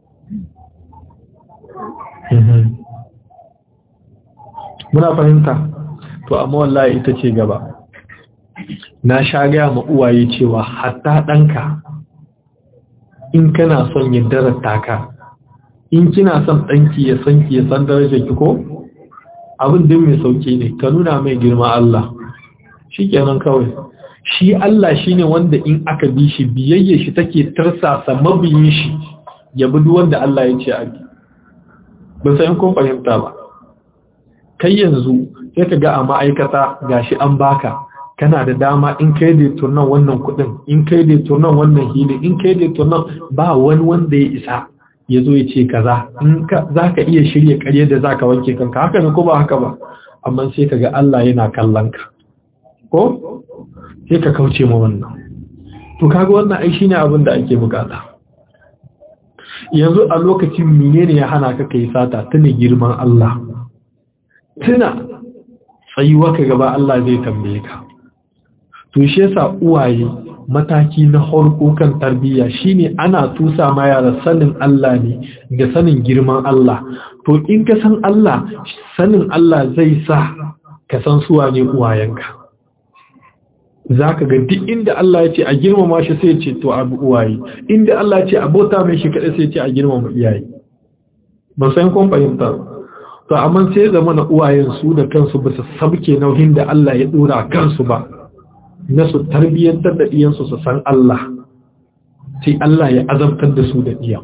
muna fahimta to amma wallahi ita ce gaba na sha gaya ma uwaye cewa hatta ɗanka in kana son ya darata ka in kina son ɗanki ya san ki ya san darajar ki ko abin din mai sauki ne ka nuna mai girma Allah shi kenan kawai shi Allah shine wanda in aka bi shi biyayye shi take tarsasa mabiyin shi ya bi wanda Allah ya ce a bi ban san kun fahimta ba kai yanzu sai ka ga a ma'aikata gashi an baka kana da dama in kai da turnan wannan kudin in kai da turnan wannan hili in kai da turnan ba wani wanda ya isa ya zo ya ce kaza in za ka iya shirya karye da za ka wanke kanka haka ne ko ba haka ba amma sai ka ga Allah yana kallon ka ko sai ka kauce ma wannan to kaga wannan ai shine abin da ake bukata yanzu a lokacin menene ya hana ka kai sata tuna girman Allah tuna tsayuwa ka gaba Allah zai tambaye ka to shi yasa uwaye mataki na harko kan tarbiyya shine ana tusa ma yara sanin Allah ne da sanin girman Allah to in ka san Allah sanin Allah zai sa ka san suwa ne uwayenka zaka ga duk inda Allah ya ce a girmama shi sai ya ce to abu uwaye inda Allah ya ce a bauta mai shi kada sai ya ce a girmama iyaye ban san kun fahimta to amma sai zama na uwayen su da kansu ba su sabke nauyin da Allah ya dora kansu ba na su tarbiyyantar da ɗiyansu su san Allah sai Allah ya azabtar da su da ɗiyan.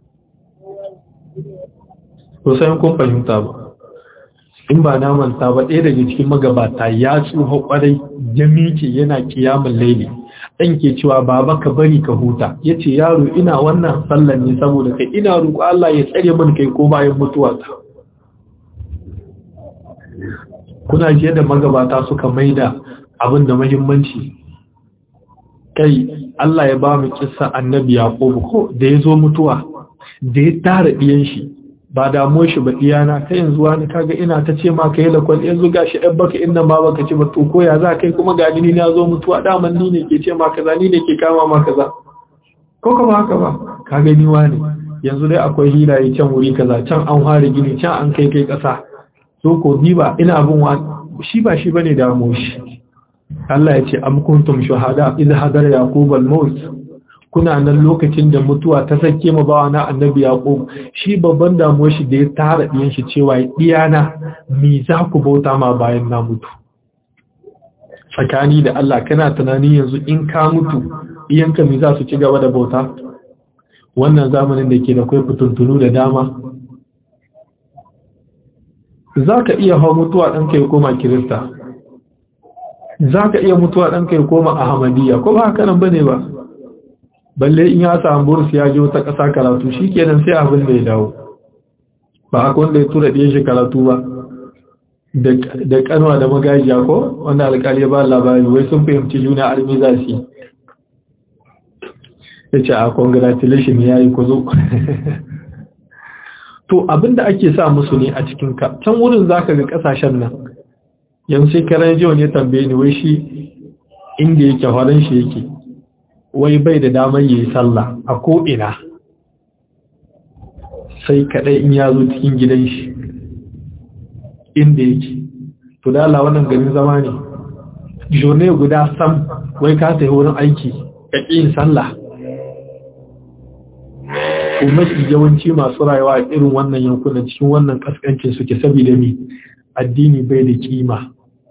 Kusan kun fahimta ba, in ba na manta ba ɗaya daga cikin magabata ya tsoho ƙwarai jami'ce yana kiyamun laili, ɗan ke cewa baba ka bari ka huta, ya ce yaro ina wannan sallan ne saboda kai ina roƙo Allah ya tsare min kai ko bayan mutuwa ta. Kuna jiya da magabata suka maida abin da mahimmanci kai Allah ya ba mu kissa annabi Yaqub ko da yazo mutuwa da ya tara diyan shi ba damuwar shi ba diyana kai yanzu wani kaga ina ta ce ma kai lakwal yanzu gashi ɗan baka inda ma baka ci ba to ko ya za kai kuma ga ni na zo mutuwa daman ni ne ke ce ma kaza ni ne ke kama ma kaza ko kuma haka ba ka gani wani yanzu dai akwai hilaye can wuri kaza can an fara gini can an kai kai kasa so ko ni ba ina abin wa shi ba shi bane damuwar shi Allah ya ce am kuntum shuhada idh hadara yaqub al-maut kuna nan lokacin da mutuwa ta sake mu bawa na annabi yaqub shi babban damuwar shi da ya tara diyan shi cewa diyana me za ku bauta ma bayan na mutu tsakani da Allah kana tunani yanzu in ka mutu iyanka me za su ci gaba da bauta wannan zamanin da ke da kai fituntunu da dama za ka iya hau mutuwa ɗanka ya koma kirista za ka iya mutuwa ɗanka ya koma ahmadiyya ko ba haka nan ba ne ba balle in ya samu burus ya je wata ƙasa karatu shi kenan sai abin da ya dawo ba haka wanda ya tura ɗiyan shi karatu ba da kanwa da magajiya ko wanda alƙali ya ba labari wai sun fahimci juna armi za su ya ce a congratulation ya yi kuzo to abinda ake sa musu ne a cikin ka can wurin zaka ga kasashen nan yanzu sai karan jiwa ne tambaye ni wai shi inda yake horon shi yake wai bai da damar yi sallah a ko'ina sai kadai in ya zo cikin gidan shi inda yake to da Allah wannan garin zama ne jone guda sam wai ka tafi wurin aiki ka yin sallah mafi yawanci masu rayuwa a irin wannan yankunan cikin wannan kaskancin suke saboda mi addini bai da kima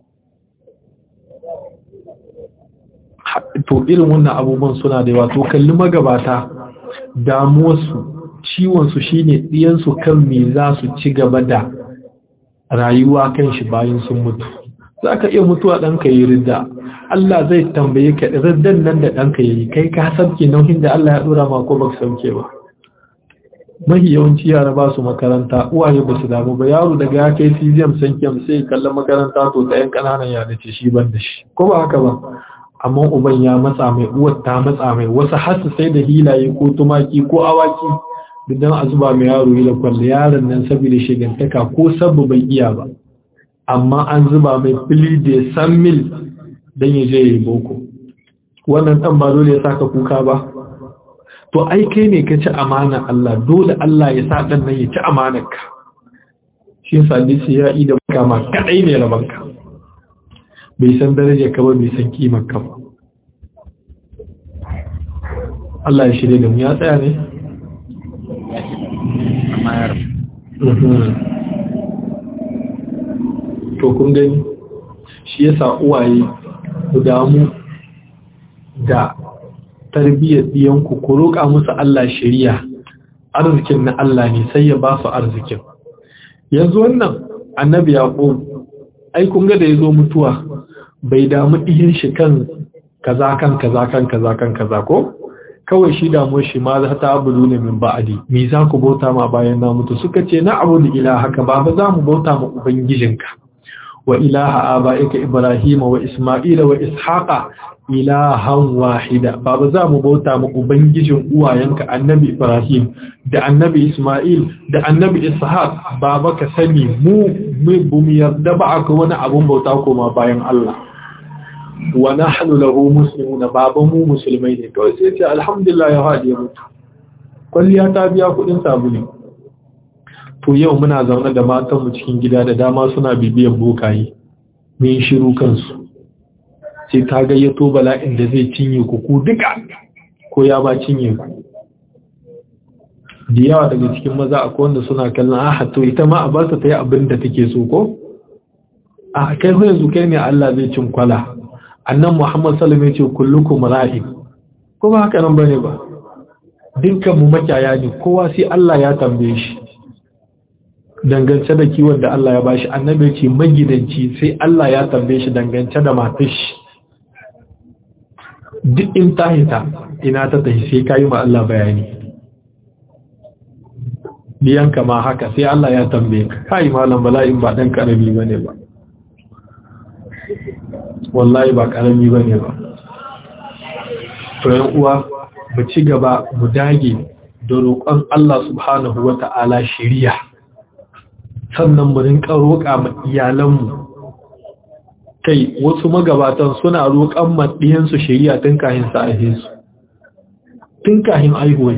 to irin wannan abubuwan suna da yawa to kalli magabata damuwarsu ciwonsu shine ɗiyansu kan me za su ci gaba da rayuwa kan shi bayan sun mutu za ka iya mutuwa ɗanka yi ridda Allah zai tambaye ka riddan nan da ɗanka yi kai ka sauke nauyin da Allah ya ɗora ma ko baka sauke ba mahi yawanci yara ba su makaranta uwaye ba su damu ba yaro daga ya kai cesium sankiyam sai kalla makaranta to ta yan kananan yara ce shi ban da shi ko ba haka ba amma uban ya matsa mai uwar ta matsa mai wasu hasu sai da hilaye ko tumaki ko awaki dan a zuba mai yaro yi kwalle yaron nan saboda shigantaka ko sabu bai iya ba amma an zuba mai fili da san mil dan ya je yi boko wannan dan ba dole ya saka kuka ba to ai kai ne ka ci amana Allah dole Allah ya sa dan nan ya ci amanarka shi yasa hadisi ya yi da kama kadai ne rabanka bai san darajar ka ba bai san kimar ka ba Allah ya shirye da mu ya tsaya ne to kun gani shi yasa uwaye ku damu da tarbiyyar ɗiyanku ku roƙa musu Allah shari'a arzikin na Allah ne sai ya ba su arzikin yanzu wannan annabi yaqub ai kun ga da yazo mutuwa bai damu ɗiyan shi kan kaza kan kaza kan kaza kan kaza ko kawai shi damu shi ma za ta abudu ne min ba'adi me za ku bauta ma bayan na mutu suka ce na abudu ilahaka ba ba za mu bauta ma ubangijinka wa ilaha aba'ika ibrahima wa isma'ila wa ishaqa ilahan wahida baba za mu bauta mu ubangijin uwayenka annabi ibrahim da annabi isma'il da annabi ishaq baba ka sani mu mu yarda ba aka wani abun bauta koma bayan Allah wa nahnu lahu muslimuna baba mu musulmai ne kawai sai ce alhamdulillah ya hadi ya mutu kwalliya ta biya kudin sabulu to yau muna zaune da matan mu cikin gida da dama suna bibiyan bokaye mun shiru kansu sai ta gayyato bala'in da zai cinye ku ku duka ko ya ba cinye ku da yawa daga cikin maza akwai wanda suna kallon aha to ita ma a ba ta yi abin da take so ko a kai ho yanzu kai ne Allah zai cin kwala annan Muhammad sallallahu alaihi wasallam ya ce kullukum ra'in ko ba haka nan bane ba dukkan mu makiyaya ne kowa sai Allah ya tambaye shi dangance da kiwon da Allah ya bashi annabi ce magidanci sai Allah ya tambaye shi dangance da matar shi duk in ta hita ina ta tafi sai ka yi ma Allah bayani biyanka ma haka sai Allah ya tambaye ka kai malam bala'in ba dan karami bane ba wallahi ba karami bane ba to yan uwa mu ci gaba mu dage da roƙon Allah subhanahu wata'ala shiriya sannan mu rinka roƙa ma iyalanmu kai wasu magabatan suna roƙon maɗiyansu shari'a tun kahin sa aihe su tun kahin aihuwai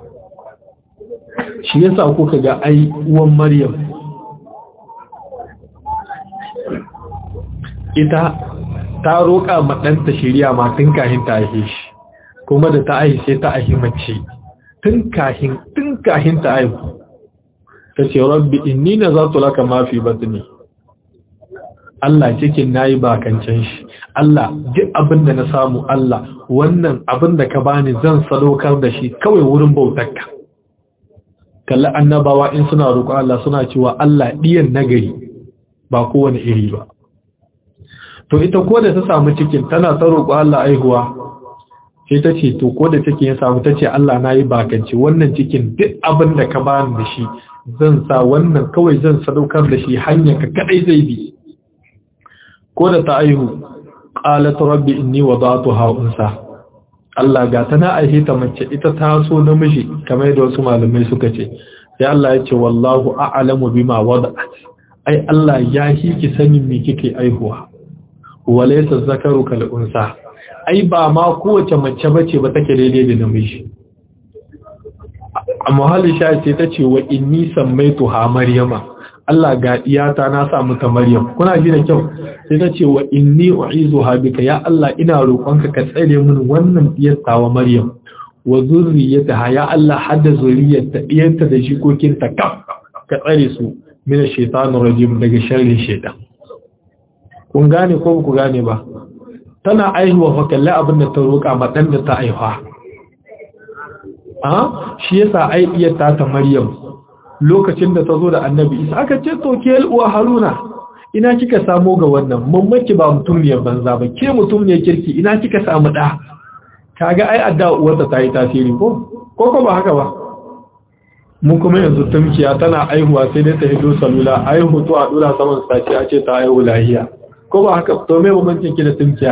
shi yasa kuka ga ai uwan maryam ita ta roƙa maɗanta shari'a ma tun kahin ta aihe shi kuma da ta aihe sai ta aihe mace tun kahin tun kahin ta aihu ta ce rabbi inni nazartu laka ma fi batni Allah cikin nayi bakancan shi Allah duk abin da na samu Allah wannan abin da ka bani zan sadaukar da shi kawai wurin bautarka kalli annabawa in suna roƙo Allah suna cewa Allah diyan nagari ba kowane iri ba to ita ko da ta samu cikin tana ta roƙo Allah aihuwa sai ta ce to ko da cikin ya samu ta ce Allah nayi bakanci wannan cikin duk abin da ka bani da shi zan sa wannan kawai zan sadaukar da shi hanyar ka kadai zai bi ko da ta aihu qalat rabbi inni wada'tuha unsa Allah ga ta na aihe ta mace ita ta so namiji kamar da wasu malamai suka ce sai Allah ya ce wallahu a'lamu bima wada'at ai Allah ya hiki sanin me kike aihuwa walaysa zakaru kal unsa ai ba ma kowace mace bace ba take daidai da namiji a muhallin sha ce ta ce wa inni sammaitu ha maryama Allah ga iyata na samu ta maryam kuna ji da kyau sai ta ce wa inni u'izu ha bika ya Allah ina roƙonka ka tsare min wannan diyarta wa maryam wa zurriyataha ya Allah hadda zuriyarta diyarta da jikokinta kaf ka tsare su min shaitanir rajim daga sharrin shaitan kun gane ko ku gane ba tana aihuwa fa kalli abin da ta roƙa ma dan da ta aihuwa shi yasa ai iyata ta Maryam lokacin da ta zo da Annabi Isa aka ce to ke uwa Haruna ina kika samu ga wannan mammaki ba mutum ne banza ba ke mutum ne kirki ina kika samu da kaga ai adda uwarta ta yi tasiri ko ko ko ba haka ba mu kuma yanzu tumkiya tana aihuwa sai dai ta hido salula aihu to a dura saman sace a ce ta aihu lahiya ko ba haka to me bambancin ki da tumkiya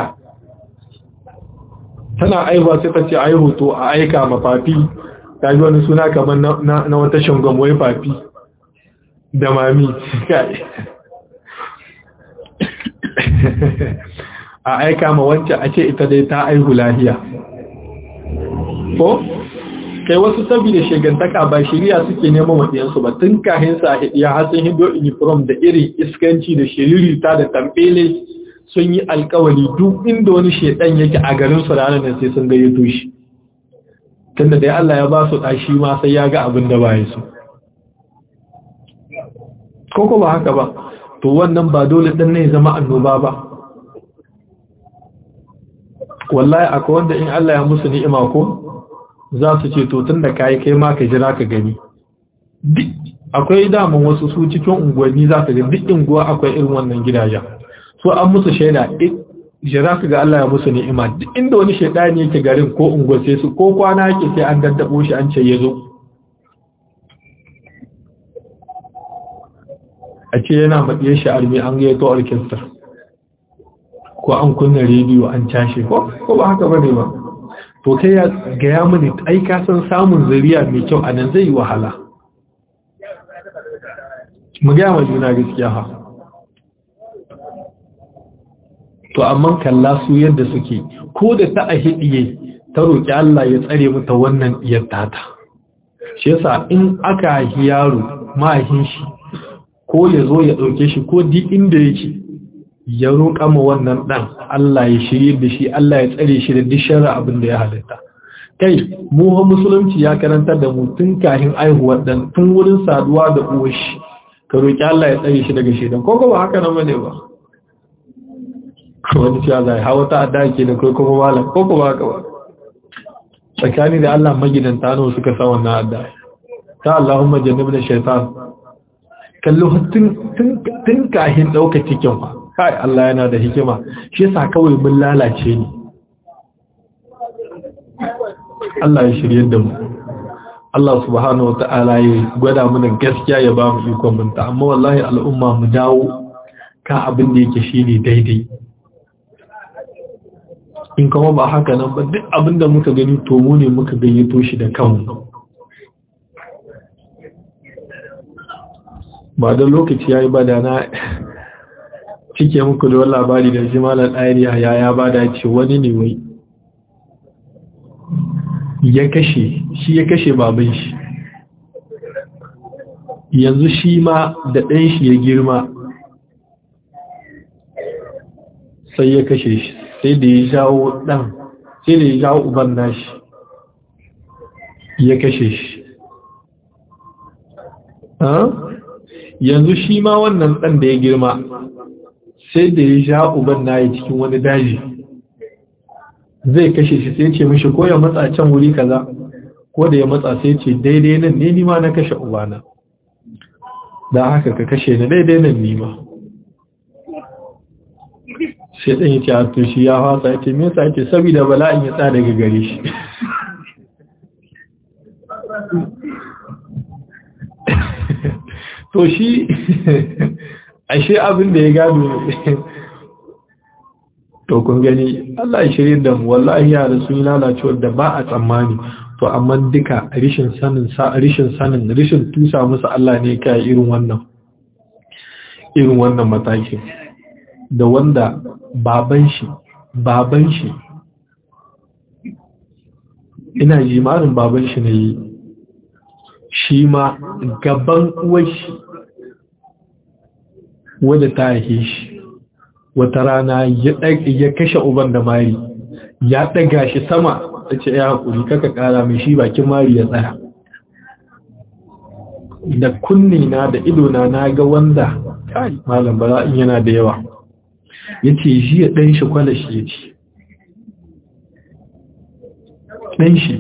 tana aihuwa sai ta ce aihu to a aika ma fafi ta ji wani suna kamar na wata shangon wai fafi da mami kai a aika ma wancan a ce ita dai ta aihu lahiya ko kai wasu saboda shegantaka ba shiriya suke neman waɗiyansu ba tun kahin sa ya hasin hindo uniform da irin iskanci da shiririta da tambele sun yi alkawali duk inda wani shedan yake a garin su ranar nan sai sun gayyato shi tunda dai Allah ya ba su ɗashi ma sai ya ga abin da ba ya so ko ba haka ba to wannan ba dole ɗan ne zama annoba ba wallahi akwai wanda in Allah ya musu ni'ima ko za su ce to tun da kayi kai ma ka jira ka gani akwai daman wasu su cikin unguwanni za ka ga duk unguwa akwai irin wannan gidajen so an musu shaida jira ka ga Allah ya musu ni'ima duk inda wani shaidani yake garin ko unguwa sai su ko kwana yake sai an daddabo shi an ce ya zo a ce yana matsiye shi armi an gayyato orchestra ko an kunna rediyo an cashe ko ko ba haka bane ba to kai ya gaya mini ai ka san samun zuriya mai kyau a nan zai yi wahala mu gaya ma juna gaskiya ha to amma kalla su yadda suke ko da ta a hidiye ta roƙi Allah ya tsare mata wannan iyar tata shi yasa in aka haihi yaro mahin shi ko ya zo ya ɗauke shi ko duk inda yake ya roƙa ma wannan ɗan Allah ya shirye da shi Allah ya tsare shi da duk shara abin da ya halitta kai mu ha musulunci ya karantar da mu tun kahin aihuwar ɗan tun wurin saduwa da uwar shi ka roƙi Allah ya tsare shi daga shedan ko ba haka nan bane ba wani cewa zai hawa ta adda ke da kai kuma malam ko ba haka ba tsakani da Allah magidanta nawa suka sa wannan adda ta Allahumma jannibna shaytan kallo tun kahin ɗauka cikin ba kai Allah yana da hikima shi yasa kawai mun lalace ni Allah ya shirye da mu Allah subhanahu wata'ala ya gwada mana gaskiya ya ba mu ikon binta amma wallahi al'umma mu dawo ka abin da yake shine daidai in kuma ba haka nan ba duk abin da muka gani to mu ne muka gayyato shi da kanmu ba da lokaci yayi ba da na cike muku da wani labari da shi malar ɗariya ya ya ba da ce wani ne wai ya kashe shi ya kashe baban shi yanzu shi ma da ɗan shi ya girma sai ya kashe shi sai da ya jawo ɗan sai da ya jawo uban nashi ya kashe shi yanzu shi ma wannan ɗan da ya girma sai da ya sha uban na yi cikin wani daji zai kashe shi sai ce mishi ko ya matsa can wuri kaza ko da ya matsa sai ce daidai nan ne nima na kashe ubana da haka ka kashe ni daidai nan nima sai ɗan yi ce a to shi ya fasa ya ce me yasa ce saboda bala'in ya tsada daga gare shi to shi ashe abin da ya gado to kun gani Allah ya shirye da mu wallahi yara sun lalace da ba a tsammani to amma duka rishin sanin sa rishin sanin rishin tusa musu Allah ne kai irin wannan irin wannan matakin da wanda baban shi baban shi ina jimarin baban shi ne shi ma gaban uwar shi wadda ta haife shi wata rana ya kashe uban da mari ya ɗaga shi sama ta ce ya haƙuri kaka ƙara mai shi bakin mari ya tsaya da kunni na da idona na ga wanda kai malam bala'in yana da yawa ya ce shi ya ɗan shi kwalashi ya ce ɗan shi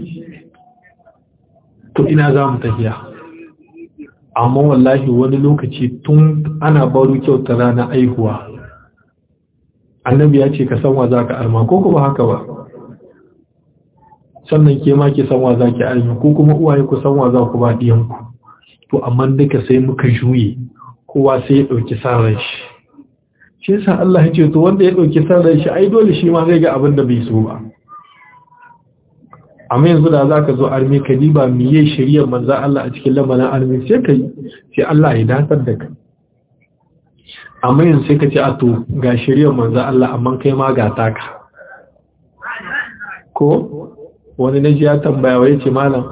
to ina za mu tafiya amma wallahi wani lokaci tun ana baro kyauta rana aihuwa annabi ya ce ka san wa za ka arma ko kuma haka ba sannan ke ma ki san wa za ki arma ko kuma uwaye ku san wa za ku ba diyanku to amma duka sai muka juye kowa sai ya ɗauki san shi shi yasa Allah ya ce to wanda ya ɗauki san shi ai dole shi ma zai ga abin da bai so ba amma yanzu da za ka zo armi ka diba miye shirya manzan Allah a cikin lamarin armi sai ka yi sai Allah ya datar da ka amma yanzu sai ka ce a to ga shirya manzan Allah amma kai ma ga taka ko wani na ji ya tambaya wai ce malam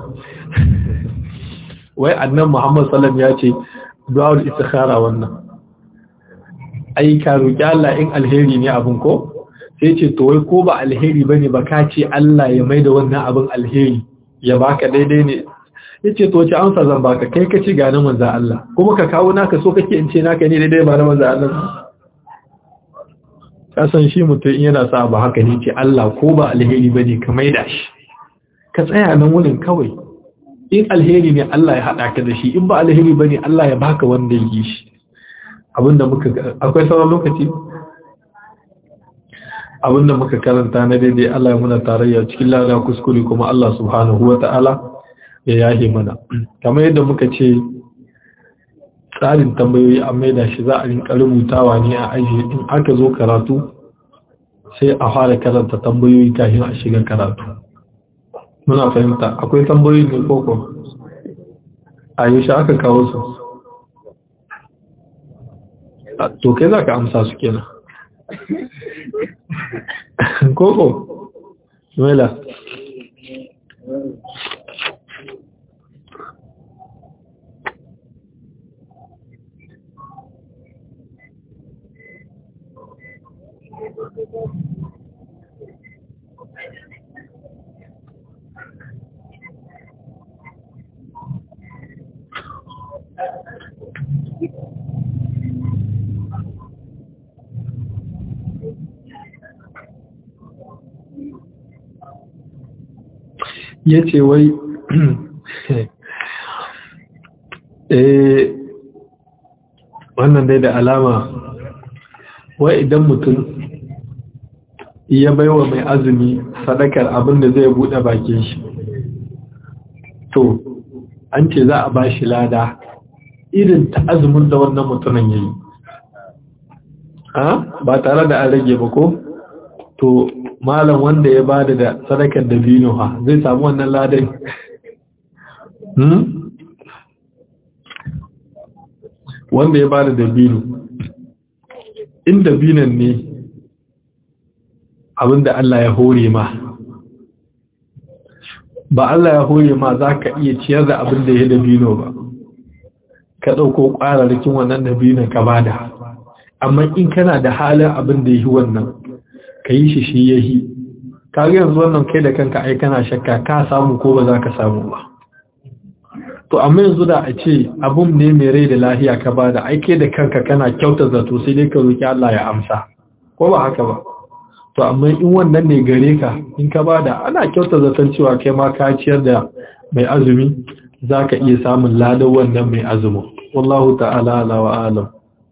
wai annan Muhammad sallam ya ce du'a'ul istikhara wannan ai ka roki Allah in alheri ne abin ko sai ce to wai ko ba alheri bane ba ka ce Allah ya maida wannan abin alheri ya baka daidai ne yace to ci amsa zan baka kai ka ci gane manzo Allah kuma ka kawo naka so kake in ce naka ne daidai ba na manzo Allah ka san shi mutum yana sa ba haka ne ce Allah ko ba alheri bane ka maida shi ka tsaya nan wurin kawai in alheri ne Allah ya hada ka da shi in ba alheri bane Allah ya baka wanda yake shi abinda muka akwai sauran lokaci abinda muka karanta na daidai Allah ya muna tarayya cikin lada kuskure kuma Allah subhanahu wa ta'ala ya yahe mana kamar yadda muka ce tsarin tambayoyi an maida shi za a rinka rubutawa ne a aji in aka zo karatu sai a fara karanta tambayoyi kafin a shiga karatu muna fahimta akwai tambayoyi ne koko a yi shi aka kawo su to kai za ka amsa su kenan koko Nuela ya ce wai eh wannan dai da alama wai idan mutum ya baiwa mai azumi sadakar abin da zai bude bakin shi to an ce za a ba shi lada irin ta azumin da wannan mutumin ya yi ba tare da an rage ba ko to malam wanda ya bada da sadakar da bino ha zai samu wannan ladai wanda ya bada da bino in da binan ne abinda Allah ya hore ma ba Allah ya hore ma za ka iya ciyar da abinda ya da bino ba ka ɗauko ƙwararrakin wannan da binan ka bada amma in kana da halin abin da ya yi wannan ka yi shi shi ya yi kaga yanzu wannan kai da kanka ai kana shakka ka samu ko ba za ka samu ba to amma yanzu da a ce abun ne mai rai da lahiya ka ba da aike da kanka kana kyauta zato sai dai ka roki Allah ya amsa ko ba haka ba to amma in wannan ne gare ka in ka ba da ana kyauta zaton cewa kai ma ka ciyar da mai azumi za ka iya samun ladan wannan mai azumi wallahu ta'ala ala wa alam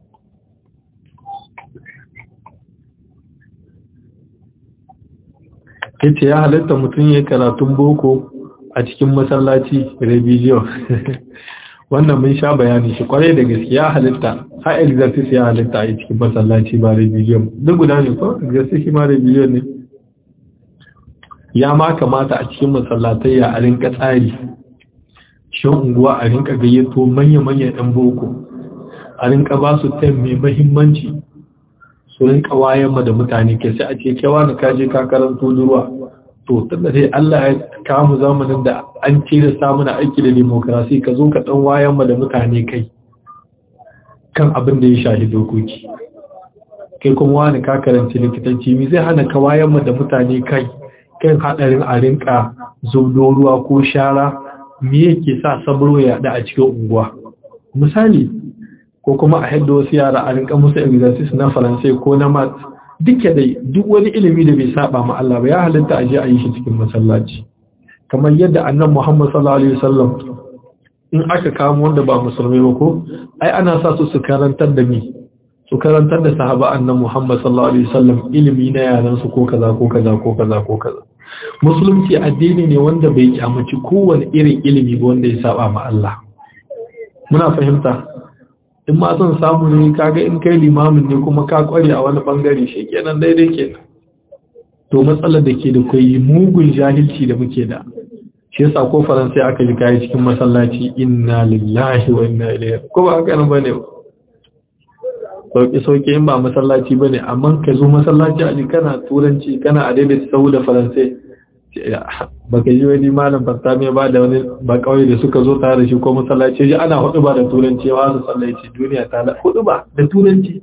yace ya halatta mutum ya karatun boko a cikin masallaci revision wannan mun sha bayani shi kwarai da gaske ya halitta ha exercise ya halitta a cikin masallaci ba revision duk guda ne ko exercise ma revision ne ya ma kamata a cikin masallatai ya a rinka tsari shan unguwa a rinka gayyato manya-manya ɗan boko a rinka ba su tem mai mahimmanci su rinka wayan ma da mutane ke sai a ce kewa na kaje ka karanto ruwa to tunda sai Allah ya kamu zamanin da an ce da samu na aiki da demokrasi ka zo ka dan wayan ma da mutane kai kan abin da ya shahi dokoki kai kuma wani ka karanci likitanci mi zai hana ka wayan ma da mutane kai kan hadarin a rinka zubdo ruwa ko shara me yake sa sabro ya da a cikin unguwa misali ko kuma a hadda wasu yara a rinka musu exercise na faransai ko na mat duka dai duk wani ilimi da bai saba ma Allah ba ya halitta a je a yi shi cikin masallaci kamar yadda annan Muhammad sallallahu alaihi wasallam in aka kamo wanda ba musulmai ba ko ai ana sa su su karantar da ni su karantar da sahaba annan Muhammad sallallahu alaihi wasallam ilimi na yaran su ko kaza ko kaza ko kaza ko kaza musulunci addini ne wanda bai kyamaci kowane irin ilimi ba wanda ya saba ma Allah muna fahimta in ma son samu ne kaga in kai limamin ne kuma ka kware a wani bangare shi kenan daidai kenan to matsalar da ke da kai mugun jahilci da muke da shi yasa ko faransai aka ji kai cikin masallaci inna lillahi wa inna ilaihi ko ba haka nan bane sauki sauki in ba masallaci bane amma ka zo masallaci a kana turanci kana a daidai sau da faransai baka ji wani malam fastami ba da wani ba kawai da suka zo tare da shi ko masallaci ji ana hudu ba da turanci wa su sallaci duniya ta da hudu ba da turanci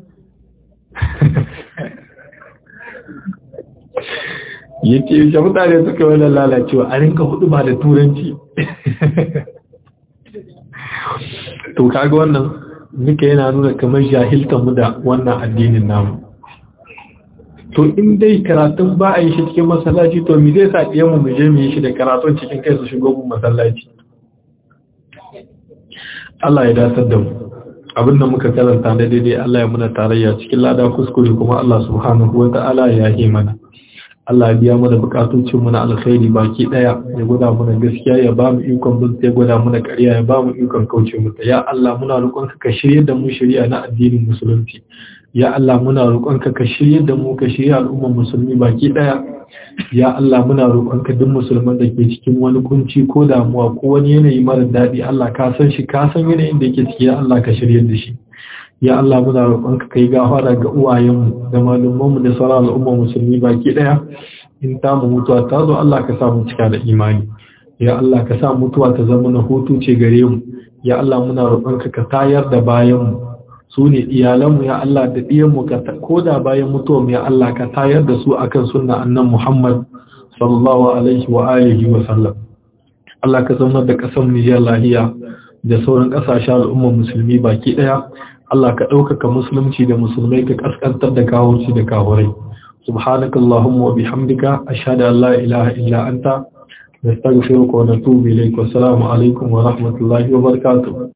yace shi mutane suka yi wannan lalacewa a rinka hudu ba da turanci to kaga wannan nika yana nuna kamar jahiltan mu da wannan addinin namu to in dai karatun ba a yi shi cikin masallaci to mi zai sa ɗiyanmu mu je mu yi shi da karatun cikin kai su shigo mu masallaci Allah ya datar da mu abinda muka karanta da daidai Allah ya muna tarayya cikin lada kuskure kuma Allah subhanahu wa ta'ala ya yi mana Allah ya biya mana bukatocin mu na alkhairi baki daya ya gwada mana gaskiya ya ba mu ikon bin ya gwada mana ƙarya ya ba mu ikon kauce mu ya Allah muna roƙon ka shirye da mu shari'a na addinin musulunci ya Allah muna roƙonka ka shirye da mu ka shirye al'ummar musulmi baki daya ya Allah muna roƙonka duk musulman da ke cikin wani kunci ko damuwa ko wani yanayi mara daɗi Allah ka san shi ka san yanayin da yake ciki ya Allah ka shirye da shi ya Allah muna roƙonka kai gafara ga uwayenmu da malumanmu da sauran al'ummar musulmi baki daya in ta mu mutuwa ta zo Allah ka sa mu cika da imani ya Allah ka sa mutuwa ta zama na hutu ce gare mu ya Allah muna roƙonka ka tayar da bayanmu su ne iyalanmu ya Allah da ɗiyanmu ko da bayan mutuwa ya Allah ka tayar da su akan sunna annan Muhammad sallallahu alaihi wa alihi wa sallam Allah ka zama da ƙasar Nijar lahiya da sauran ƙasashen al'ummar musulmi baki ɗaya Allah ka ɗaukaka musulunci da musulmai ka ƙasƙantar da kawurci da kawurai subhanakallahumma wa bihamdika ashhadu an la ilaha illa anta nastaghfiruka wa natubu ilayk wa assalamu alaikum wa rahmatullahi wa barakatuh